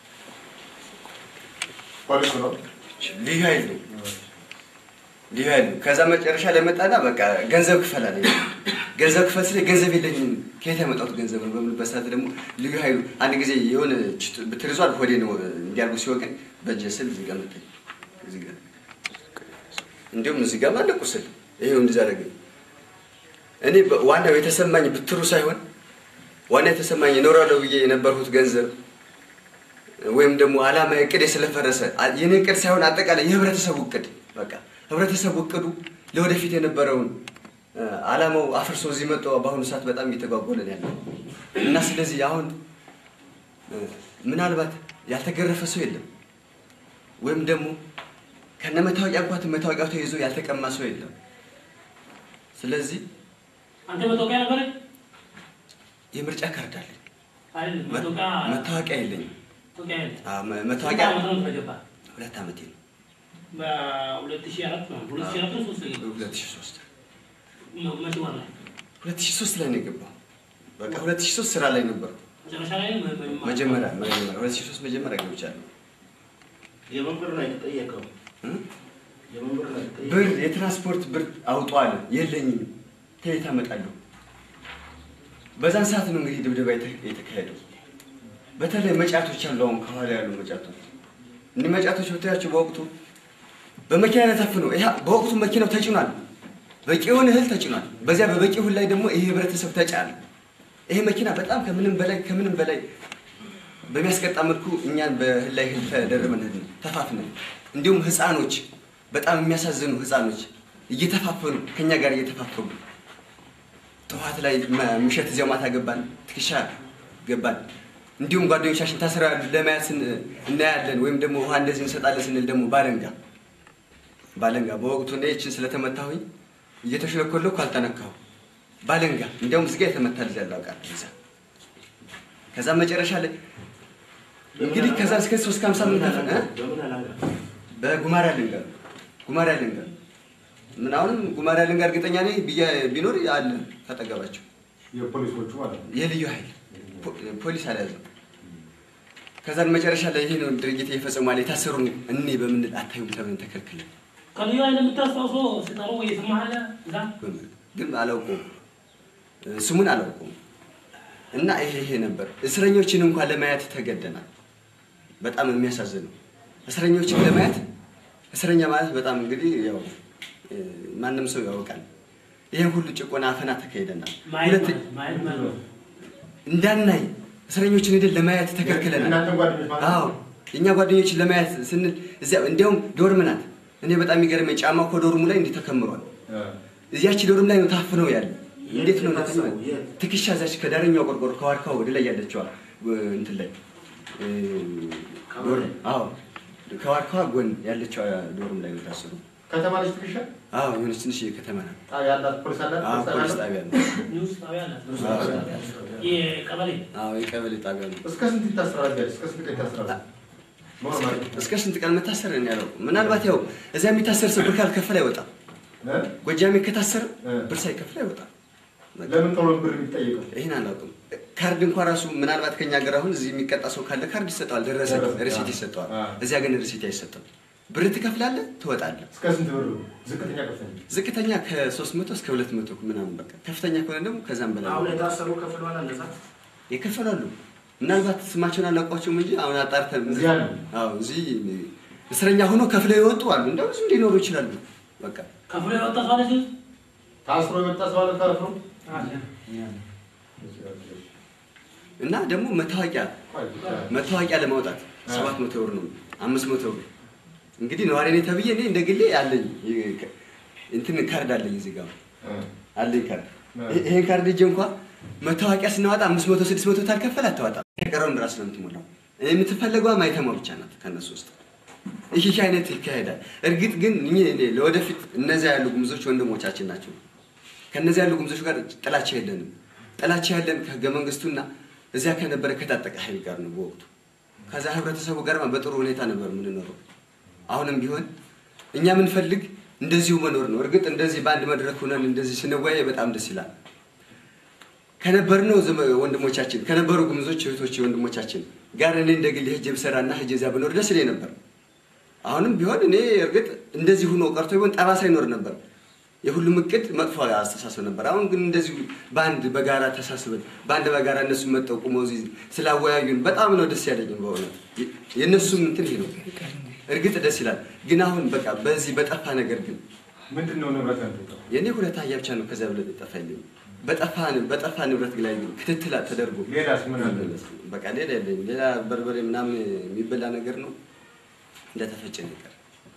ፖሊስ ነው ልዩ ኃይል ነው ልዩ ኃይል ነው። ከዛ መጨረሻ ላይ መጣና በቃ ገንዘብ ክፈል አለኝ። ገንዘብ ክፈል ስለ ገንዘብ የለኝም ከየት ያመጣሁት ገንዘብ ነው በምልበት ሰዓት ደግሞ ልዩ ኃይሉ አንድ ጊዜ የሆነ ብትር ይዟል ሆዴ ነው እንዲያርጉ ሲወቅን በእጄ ስል እዚህ ጋር መታኝ። እዚህ ጋር እንዲሁም እዚህ ጋር አለ ቁስል ይሄው እንደዛ አደረገኝ። እኔ በ- ዋናው የተሰማኝ ብትሩ ሳይሆን ዋና የተሰማኝ እኖራለሁ ብዬ የነበርሁት ገንዘብ ወይም ደግሞ አላማ እቅድ ስለፈረሰ አ- የኔ እቅድ ሳይሆን አጠቃላይ የህብረተሰቡ እቅድ በቃ ህብረተሰቡ እቅዱ ለወደፊት የነበረውን እ፣ አላማው አፍርሶ እዚህ መጥቶ በአሁኑ ሰዓት በጣም እየተጓጎለን ያለው እና ስለዚህ አሁን እ፣ ምናልባት ያልተገረፈ ሰው የለም ወይም ደግሞ ከነ መታወቂያ እንኳን መታወቂያው ተይዞ ያልተቀማ ሰው የለም። ስለዚህ አንተ መታወቂያ ነበረ የምርጫ ካርድ አለኝ፣ አይደል? መ- መታወቂያ መታወቂያ የለኝም። መታወቂያ የለም። አዎ፣ መ- ስንት መታወቂያ ዓመት ነው ተገባ? ሁለት ዓመቴ ነው። በሁለት ሺህ አራት ነው። ሁለት ሺህ አራት ነው ሶስት ነው። ሁለት ሺህ ሶስት መ- መቼ ወር ላይ? ሁለት ሺህ ሶስት ላይ ነው የገባው። በቃ ሁለት ሺህ ሶስት ስራ ላይ ነበሩ። መጨረሻ ላይ መ- መ- መጀመሪያ መጀመሪያ ሁለት ሺህ ሶስት መጀመሪያ ገብቻለሁ። የምን ብር ነው የተጠየቀው? እ? የምን ብር ነው የተጠየቀው? ብር የትራንስፖርት ብር አውጧል። የለኝም፣ ከየት አመጣለሁ? በዛን ሰዓት ነው እንግዲህ ድብደባ የተ- የተካሄደው። በተለይ መጫቶች አሉ፣ አሁን ከኋላ ያሉ መጫቶች። እኒህ መጫቶች ብታያቸው በወቅቱ በመኪና ላይ ታፍነው ይሄ በወቅቱ መኪናው ተጭኗል፣ በቂ የሆነ እህል ተጭኗል። በዚያ በበቂ እህል ላይ ደግሞ ይሄ ህብረተሰብ ተጫነ። ይሄ መኪና በጣም ከምንም በላይ ከምንም በላይ በሚያስቀጣ መልኩ እኛን በእህል ላይ እህል ተደርበን ሄድን፣ ተፋፍነን እንዲሁም ህፃኖች በጣም የሚያሳዝኑ ህፃኖች እየተፋፈኑ ከኛ ጋር እየተፋፈኑ ጠዋት ላይ መ- ምሽት እዚያው ማታ ገባን፣ ትከሻ ገባን። እንዲሁም ጓደኞቻችን ታስረው ያሉ ለማየት ስን- እናያለን ወይም ደግሞ ውሃ እንደዚህ እንሰጣለን ስንል ደግሞ ባለንጋ ባለንጋ በወቅቱ እኔ ይችን ስለተመታሁኝ እየተሽለኮለኩ አልተነካሁ ባለንጋ እንዲያውም እዚጋ የተመታ ልጅ ያለው አውቃለሁ እዛ ከዛ መጨረሻ ላይ እንግዲህ ከዛ እስከ ሶስት ከሀምሳ ምን ከፈ በምን አላንጋ በጉማሬ አለንጋ ጉማሬ አለንጋ ምን አሁንም ጉማሬ አለንጋ እርግጠኛ ነኝ ብዬ- ቢኖር አለ ከጠገባቸው የፖሊሶቹ ማለት ነው። የልዩ ኃይል ፖ- ፖሊስ አልያዘም። ከዛን መጨረሻ ላይ ይሄ ነው ድርጊት እየፈጸሟል የታሰሩ እኔ በምንል አታዩም ተብለን ተከልክለን ከልዩ ኃይል የምታስታውሰው ስጠሩ ወይ ስማለ እዛ ግን አላውቀውም እ፣ ስሙን አላውቀውም። እና ይሄ ይሄ ነበር። እስረኞችን እንኳን ለማየት ተገደናል። በጣም የሚያሳዝነው እስረኞችን ለማየት እስረኛ ማለት በጣም እንግዲህ ያው እ፣ ማንም ሰው ያውቃል። ይሄን ሁሉ ጭቆና፣ አፈና ተካሂደናል። ማየት ሁለት ማለት- ማየት ማለት ነው። እንዳናይ እስረኞችን ሄደን ለማየት ተከልክለናል። እናንተ ጓደኞች ማለት አዎ የእኛ ጓደኞችን ለማየት ስንል እዚያ እንዲያውም ዶርም ናት። እኔ በጣም የሚገርመኝ ጫማ እኮ ዶርሙ ላይ እንዲህ ተከምሯል። እዚያች ዶርም ላይ ነው ታፍነው ያለ። እንዴት ነው እንደዚህ ማለት? ትከሻ እዛች ከዳረኛው ቆርቆሮ ከዋርካው ወደ ላይ ያለችዋ እ፣ እንትን ላይ እ፣ ዶርም አዎ ከዋርካዋ ጎን ያለችዋ ዶርም ላይ ነው ታስሩ። ከተማ ልጅ ትከሻ አዎ የሆነች ትንሽ ከተማ ናት። ጣቢያ አላት፣ ፖሊስ አላት፣ አዎ ፖሊስ ፖሊስ አላት። ጣቢያ ነው። ኒውስ ጣቢያ አላት። አዎ። የቀበሌ አዎ የቀበሌ ጣቢያ ነው። እስከ ስንት ይታሰራል? ቢያንስ እስከ ስንት ቀን ይታሰራል? ኖርማል እስከ ስንት ቀን መታሰር እኔ አላውቅም። ምናልባት ያው እዚያ የሚታሰር ሰው ብር ካልከፈለ አይወጣም። ጎጃሜ ከታሰረ ብር ሳይከፍል አይወጣም። ለምን ቶሎ ብር የሚጠየቀው? ይህን አላውቅም። ካርድ እንኳን ራሱ ምናልባት ከኛ ሀገር አሁን እዚህ የሚቀጣ ሰው ካለ ካርድ ይሰጠዋል፣ ደረሰ ሪሲት ይሰጠዋል። እዚያ ግን ሪሲት አይሰጥም። ብር ትከፍላለህ፣ ትወጣለህ። እስከ ስንት ብር? ዝቅተኛ ከፍተኛ ዝቅተኛ ከ300 እስከ 200 ምናምን በቃ ከፍተኛ ከሆነ ደግሞ ከዛም በላይ አሁን የታሰሩ ከፍለዋል እነዛ ይከፈላሉ። ምናልባት ስማቸውን አላውቋቸውም እንጂ አሁን አጣርተን እዚህ አሉ? አዎ እዚህ እስረኛ ሆኖ ከፍለው የወጡ አሉ። እንደው ብዙ ሊኖሩ ይችላሉ። በቃ ከፍሎ የወጣ ሰው አለ እዚህ? ታስሮ የመጣ ሰው አለ ታስሮ አለ። እና ደግሞ መታወቂያ መታወቂያ ለማውጣት ሰባት መቶ ብር ነው፣ አምስት መቶ ብር እንግዲህ ነዋሪ ነኝ ተብዬ እኔ እንደ ግሌ አለኝ ይ- እንትን ካርድ አለኝ እዚህ ጋር አለኝ ካርድ። ይሄ- ይሄን ካርድ እጄ እንኳ መታወቂያ ስናወጣ አምስት መቶ ስድስት መቶ ታልከፈል አታወጣም። የቀረውን ራስ ነው የምትሞላው። የምትፈለገዋ ማይተማ ብቻ ናት ከነሱ ውስጥ። ይህ ይህ አይነት ይካሄዳል። እርግጥ ግን እኔ እኔ ለወደፊት እነዚያ ያሉ ጉምዞች ወንድሞቻችን ናቸው። ከነዚያ ያሉ ጉምዞች ጋር ጥላቻ የለንም። ጥላቻ ያለን ከህገ መንግስቱና እዚያ ከነበረ ከታጠቀ ኃይል ጋር ነው በወቅቱ። ከዛ ህብረተሰቡ ጋር በጥሩ ሁኔታ ነበር የምንኖረው። አሁንም ቢሆን እኛ የምንፈልግ እንደዚሁ መኖር ነው። እርግጥ እንደዚህ በአንድ መድረክ ሆነን እንደዚህ ስንወያይ በጣም ደስ ይላል። ከነበርነው ዘመ- ወንድሞቻችን ከነበሩ ጉምዞች እህቶች ወንድሞቻችን ጋር እኔ እንደ ግሌ ሄጄ ብሰራና ሄጄ እዚያ ብኖር ደስ ይለኝ ነበር። አሁንም ቢሆን እኔ እርግጥ እንደዚህ ሆኖ ቀርቶ ቢሆን ጠባሳ ይኖር ነበር። የሁሉም እቅድ መጥፎ አስተሳሰብ ነበር። አሁን ግን እንደዚሁ በአንድ በጋራ ተሳስበን በአንድ በጋራ እነሱ መጠው ቁመው እዚህ ስላወያዩን በጣም ነው ደስ ያለኝ በእውነት የ- የእነሱም እንትን ይሄ ነው። እርግጥ ደስ ይላል። ግን አሁን በቃ በዚህ በጠፋ ነገር ግን ምንድን ነው ንብረት ያንተ? የእኔ ሁለት አህያ ብቻ ነው ከዚያ ብለ ጠፋ የለኝም። በጠፋ በጠፋ ንብረት ላይ ግን ክትትል ተደርጎ ሌላስ ምን አለ? በቃ ሌላ የለኝም። ሌላ በርበሬ ምናምን የሚበላ ነገር ነው እንደተፈጨ ነገር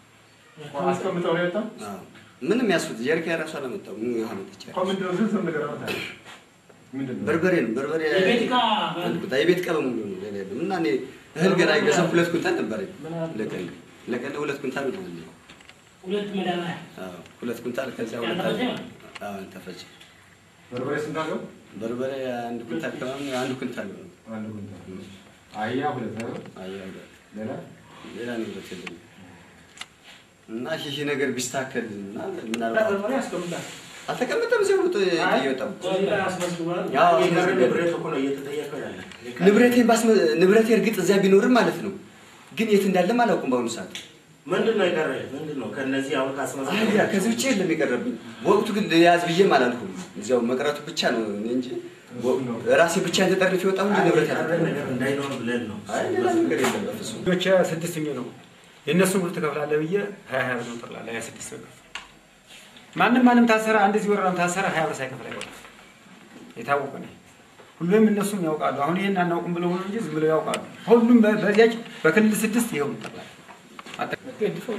አስቀምጠው ነው የወጣው? አዎ። ምንም ያስፉት ጀሪካ የራሱ አላመጣው ምን ውሃ መጠጫ እኮ ምንድን ነው ዝርዝር ነገር አመጣ? ምንድን ነው? በርበሬ ነው በርበሬ የቤት ዕቃ አንድ ቦታ የቤት ዕቃ በሙሉ ነው ሌላ የለም። እና እኔ እህል ገና የገዛሁ ሁለት ኩንታል ነበረኝ ለቀን ለቀን ሁለት ኩንታል ነው ያለኝ። ሁለት መዳበሪያ አዎ ሁለት ኩንታል ከዚያ ሁለት ያልተፈጨ አለ። ነው? አዎ ያልተፈጨ በርበሬ ስንት አለው? በርበሬ አንድ ኩንታል ከምናምን አንድ ኩንታል ነው። አንድ ኩንታል። አህያ ሁለት ነው። አያ ሁለት ሌላ ሌላ ንብረት የለኝም። እና ይህ ነገር ቢስተካከል እና ምናልባት በርበሬ ያስቀምጣል። አልተቀመጠም እዚያው ነው እየወጣ እዚህ ላይ አስመዝግቧል። ያው የቀረ አስመዝግቧል። ንብረት እኮ ነው እየተጠየቀ ያለ። ንብረቴን ባስመ ንብረቴ እርግጥ እዚያ ቢኖርም ማለት ነው፣ ግን የት እንዳለም አላውቅም በአሁኑ ሰዓት። ምንድን ነው የቀረ? ምንድን ነው ከእነዚህ አሁን ካስመዝግቧል? አህያ ከዚህ ውጭ የለም የቀረብኝ። በወቅቱ ግን ያዝ ብዬም አላልኩም። እዚያው መቅረቱ ብቻ ነው እኔ እንጂ ራሴ ብቻ ተጠርፍ የወጣሁ እንጂ ንብረት የቀረ ያለ ነገር እንዳይኖር ብለን ነው። አይ ሌላ ነገር የለም በፍጹም። ልጆች ስድስተኛ ነው የእነሱን ብር ትከፍላለህ ብዬ ሀያ ሀያ ብር ነው ጠቅላላ ሀያ ስድስት ብር ማንም ማንም ታሰረ አንድ እዚህ ወረዳም ታሰረ ሀያ ብር ሳይከፍል አይወጣም። የታወቀ ነው። ሁሉም እነሱም ያውቃሉ። አሁን ይህን አናውቅም ብለው ነው እንጂ ዝም ብለው ያውቃሉ። ሁሉም በ- በዚያች በክልል ስድስት ይኸው ጠቅላላ ገድፈው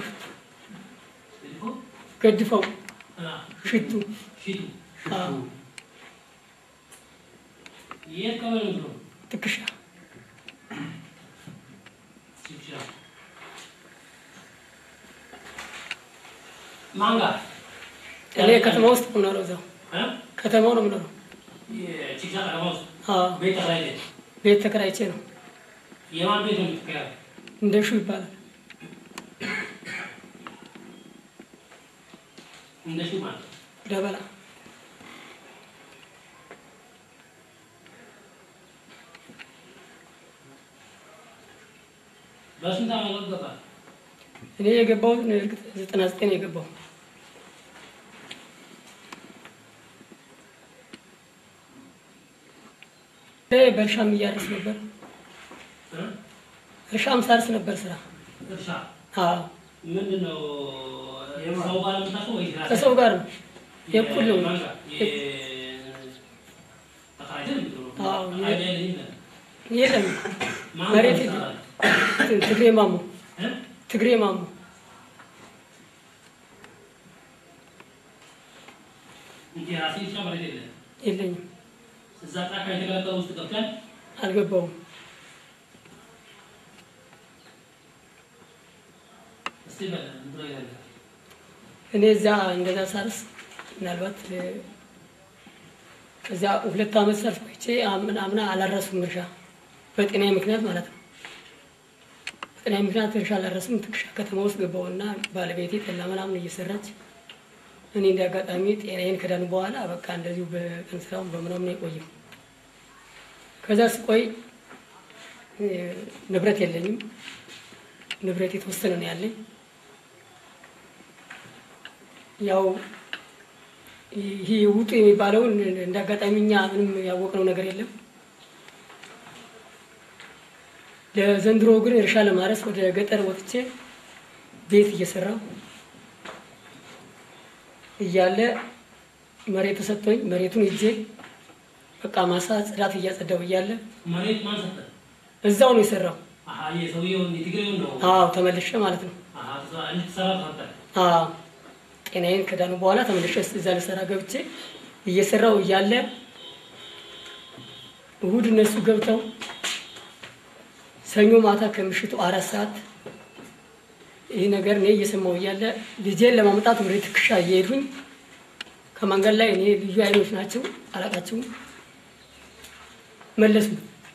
ገድፈው ሽቱ ሽቱ አዎ፣ የት ቀበሌ ነው? ትከሻ ሽሻ ማን ጋር እኔ ከተማ ውስጥ ነው የምኖረው። እዛው እ? ከተማው ነው የምኖረው። የቺክሳ ከተማ ውስጥ አዎ፣ ቤት ተከራይተህ ቤት ተከራይቼ ነው። የማን ቤት ነው የምትከራየው? እንደሹ ይባላል። እንደሱ ማለት ነው። ደበላ በስንት ዓመት ገባ? እኔ የገባሁት እርግጥ ዘጠና ዘጠኝ ነው የገባው። እኔ በእርሻም እያረስ ነበር። እ? እርሻም ሳርስ ነበር ስራ። እርሻ አዎ ምንድን ነው? ሰው ጋር ነው የምታውቀው ወይስ ራስህ? ከሰው ጋር ነው የእኩል ነው። የማን ጋር? ተከራይተህ ነው የምትኖረው? አዎ፣ የ- አይዲያ የለኝም። የለም ማን መሬት ጋር የለም። ትሰራለህ? ትግሬ ማሞ እ? ትግሬ ማሞ እንጂ ራስህ እርሻ መሬት የለህም። የለኝም፣ እዛ ጫካ የተገለጠው ውስጥ ገብተህ አልገባውም። እስቲ በል እንትን ይላል። እኔ እዛ እንደዛ ሳርስ ምናልባት እ፣ ከዚያ ሁለት ዓመት ሰርፍ ቆይቼ አምና አምና አላረሱም እርሻ በጤናዬ ምክንያት ማለት ነው። በጤናዬ ምክንያት እርሻ አላረስም። ትክሻ ከተማ ውስጥ ገባሁና ባለቤቴ ጠላ ምናምን እየሰራች እኔ እንደ አጋጣሚ ጤናዬን ከዳን በኋላ በቃ እንደዚሁ በቀን ስራውን በምናምን ነው የቆየው። ከዛ ስቆይ እ፣ ንብረት የለኝም። ንብረት የተወሰነ ነው ያለኝ። ያው ይሄ ውጡ የሚባለውን እንደ አጋጣሚ እኛ ምንም ያወቅነው ነገር የለም። ለዘንድሮ ግን እርሻ ለማረስ ወደ ገጠር ወጥቼ ቤት እየሰራው እያለ መሬት ተሰጥቶኝ መሬቱን ይዤ በቃ ማሳ ጽዳት እያጸዳው እያለ መሬት ማን ሰጠህ? እዛው ነው የሰራው። አሀ የሰውየውን የትግሬውን ነው። አዎ ተመልሼ ማለት ነው። አሀ ተሰራ- እንድትሰራ ተሰጠህ። አዎ ጤናዬን ከዳኑ በኋላ ተመልሼ እዛ ልሰራ ገብቼ እየሰራው እያለ እሁድ እነሱ ገብተው ሰኞ ማታ ከምሽቱ አራት ሰዓት ይህ ነገር እኔ እየሰማው እያለ ልጄን ለማምጣት ወደ ትከሻ እየሄዱኝ ከመንገድ ላይ እኔ ልዩ አይኖች ናቸው አላቃቸውም መለሱ።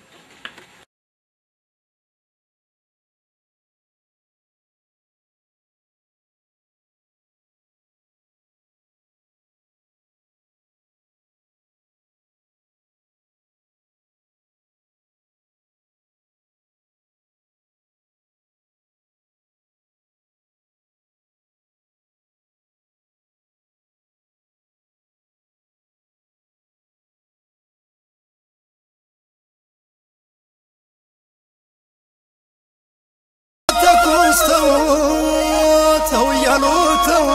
ተኩስ ተው ተው እያሉ ተው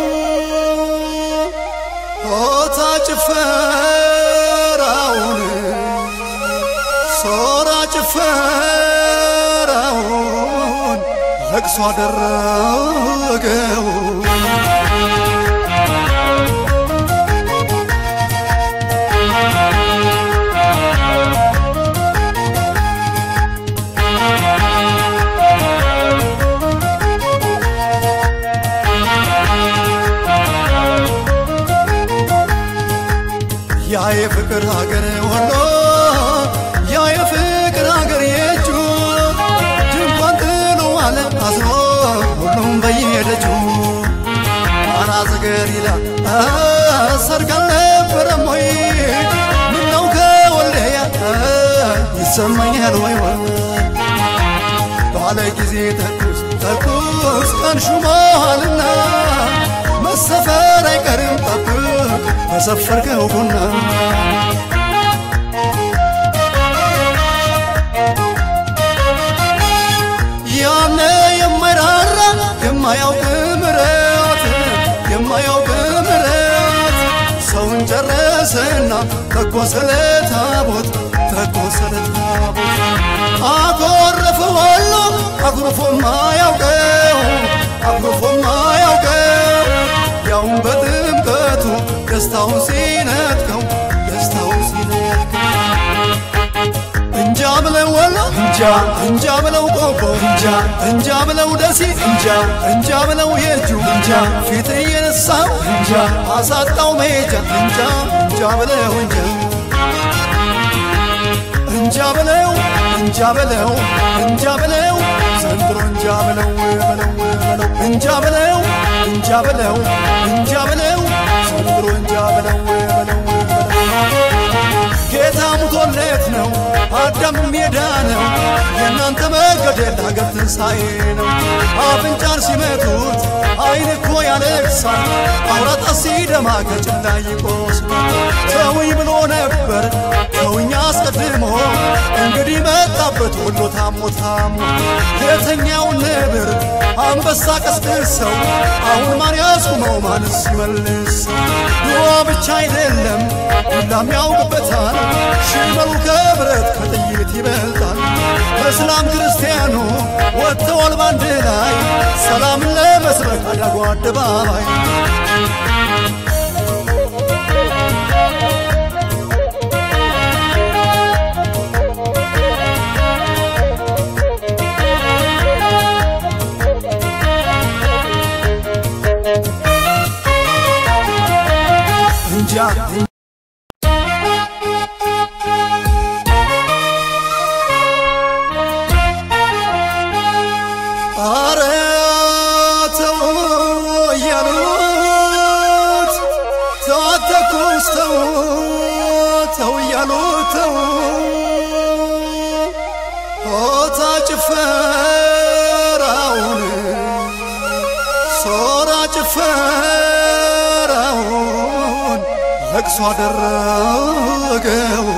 ሆታ ጭፈራውን ሶራ ጭፈራውን ለቅሶ አደረገው ያ የፍቅር ሀገር ወሎ ያ የፍቅር ሀገር የእጁ ድንኳን ጥሎ አለ አዝኖ ሁሉም በየሄደችው አናዘገር ይላል ሰርግ አልነበረም ወይ ምነው ከወልደያ ይሰማኛል ወይ ወይ ባለ ጊዜ ተኩስ ተኩስ ቀን ሹመዋልና መሰፈር አይቀርም ጠብቅ በሰፈርከው ቡና ያነ የማይራራ የማያውቅ ምረት የማያውቅ ምረት ሰውን ጨረሰና ተኮሰለ ታቦት ተኮሰለ ታቦት አኮረፈ ወሎ አኩርፎ ማያውቀው እንጃ ብለው ቆቦ እንጃ እንጃ ብለው ደሴ እንጃ እንጃ ብለው የእጁ እንጃ ፊት እየነሳው እንጃ አሳጣው መሄጃ እንጃ እንጃ ብለው እንጃ እንጃ ብለው እንጃ ብለው እንጃ ብለው ዘንድሮ እንጃ ብለው በለው በለው እንጃ ብለው እንጃ ብለው እንጃ ብለው ዘንድሮ እንጃ ብለው በለው ጌታ ሙቶለት ነው አዳም ሜዳ ነው የእናንተ መገደል ሀገር ትንሣኤ ነው አፍንጫን ሲመቱት አይን እኮ ያለቅሳል አውራጣ ሲደማ ከጭላ ይቆስላል ተውኝ ብሎ ነበር ተውኝ አስቀድሞ እንግዲህ መጣበት ወሎ ታሞ ታሞ የተኛውን ነብር አንበሳ ቀስቅሰው አሁን ማን ያስቁመው ማንስ ይመልሰው ድዋ ብቻ አይደለም ሁላም ያውቅበታል ሽመሉ ከብረት ከጥይት ይበልጣል እስላም ክርስቲያኑ ወጥተዋል ባንድ ላይ ሰላምን ለመስበክ አዳጉ አደባባይ እንጃ አረ ተው እያሉት ተው አትተኩስ ተው ተው እያሉት ተው ሆታ ጭፈራውን ሶራ ጭፈራውን ለቅሶ አደረገው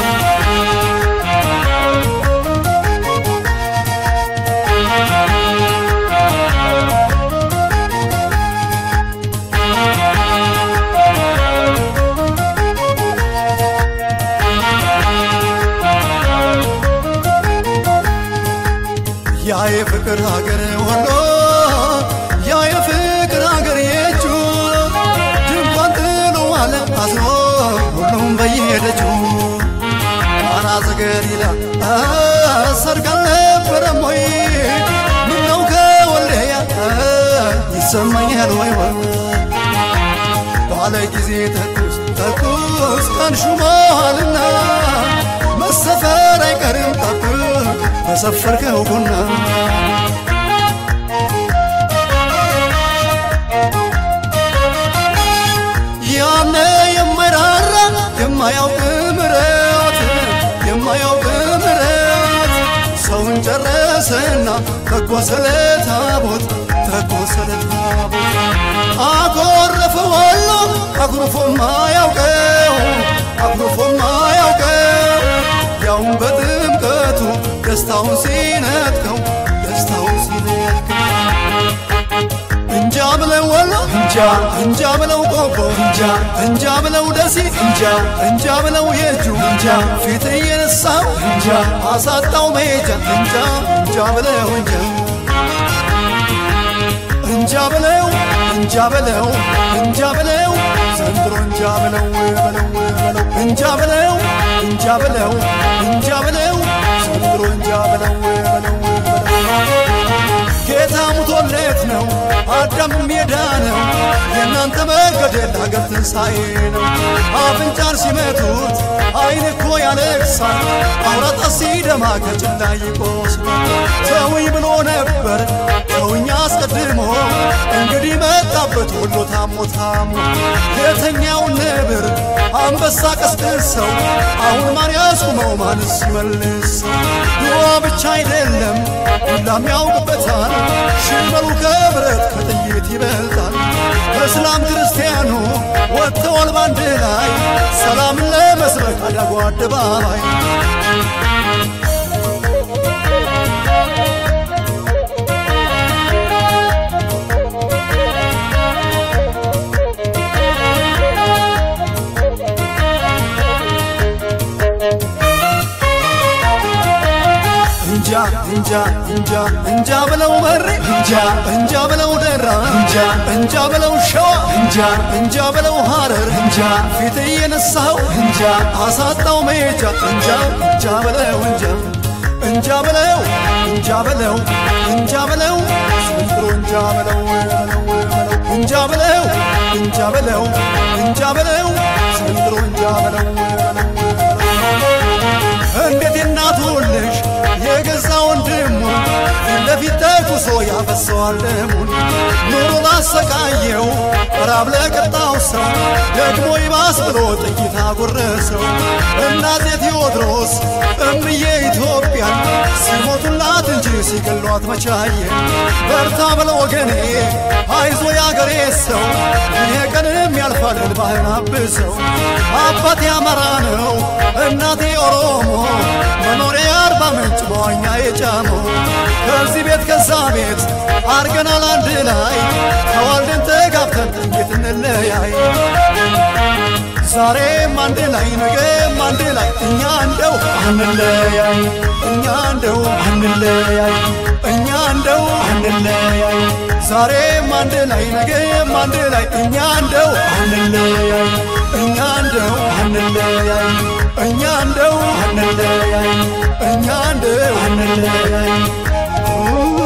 ያ የፍቅር ሀገር ወሎ ያ የፍቅር ሀገር የእጁ ድንኳን ጥሎ አለ አዝኖ ሁሉም በየደጁ ጣና ዘገሊላ ሰርግ አልነበረም ወይ ምነው ከወልደያ ይሰማኛል ወይ ወይ ባለ ጊዜ ተኩስ ተኩስ ቀን ሹመዋልና መሰፈር አይቀርም ጠብቅ በሰፈርከው ቡና ያነ የማይራራ የማያውቅ ምረት የማያውቅ ምረት ሰውን ጨረሰና ተኮሰለ ታቦት ተኮሰለ ታቦት አኮረፈ ወሎ አኩርፎ ማያውቀው አኩርፎ ማያውቀው ያውን በጥምቀቱ ደስታውን ሲነጥቀው ደስታውን ሲነጥቀው እንጃ ብለው ወሎ እንጃ እንጃ ብለው ቆቦ እንጃ እንጃ ብለው ደሴ እንጃ እንጃ ብለው የእጁ እንጃ ፊት እየነሳው እንጃ አሳጣው መሄጃ እንጃ እንጃ ብለው እንጃ እንጃ ብለው እንጃ ብለው እንጃ ብለው ዘንድሮ እንጃ ብለው በለው በለው እንጃ ብለው እንጃ ብለው እንጃ ብለው ዘንድሮ እንጃ ብለው በለው ጌታ ሙቶለት ነው አዳም ሜዳ ነው የእናንተ መገደል ሀገር ትንሣኤ ነው አፍንጫን ሲመቱት አይን እኮ ያለቅሳል አውራጣ ሲደማ ከጭላ ይቆስላል ተውኝ ብሎ ነበር ተውኝ አስቀድሞ እንግዲህ መጣበት ወሎ ታሞ ታሞ የተኛውን ነብር አንበሳ ቀስቅሰው አሁን ማን ያስቁመው ማንስ ይመልሰው ድዋ ብቻ አይደለም ሁላም ያውቅበታል ሽመሉ ከብረት ከጥይት ይበልጣል እስላም ክርስቲያኑ ወጥተዋል ባንድ ላይ ሰላምን ለመስበክ አዳጉ አደባባይ እንጃ እንጃ እንጃ እንጃ ብለው መሬ እንጃ እንጃ ብለው ደራ እንጃ እንጃ ብለው ሸዋ እንጃ እንጃ ብለው ሐረር እንጃ ፊት እየነሳው እንጃ አሳጣው መሄጃ እንጃ እንጃ ብለው እንጃ እንጃ በለው እንጃ በለው እንጃ በለው ዘንድሮ እንጃ በለው በለው በለው እንጃ በለው እንጃ በለው እንጃ በለው ዘንድሮ እንጃ በለው በለው እንዴት የእናቱን ልጅ የገዛ ወንድሙ ፊት ለፊት ተኩሶ ያፈሰዋል ደሙን ኑሮ ላሰቃየው ራብ ለቀጣው ሰው ደግሞ ይባስ ብሎ ጥይት አጎረሰው እናቴ ቴዎድሮስ እምዬ ኢትዮጵያን ሲሞቱላት እንጂ ሲገሏት መቻየ በርታ በለ ወገኔ አይዞ ያገሬ ሰው ይሄ ቀንም ያልፋል እንባህን አብሰው አባቴ አማራ ነው እናቴ ኦሮሞ መኖሪያ አርባ ምንጭ በዋኛ የጫመው ከዚህ ቤት ከዛ ቤት አርገናል አንድ ላይ ተዋልደን ተጋብተን እንዴት እንለያይ ዛሬም አንድ ላይ ነገም አንድ ላይ እኛ እንደው አንለያይ እኛ እንደው አንለያይ እኛ እንደው አንለያይ ዛሬም አንድ ላይ ነገም አንድ ላይ እኛ እንደው አንለያይ እኛ እንደው አንለያይ እኛ እንደው አንለያይ እኛ እንደው አንለያይ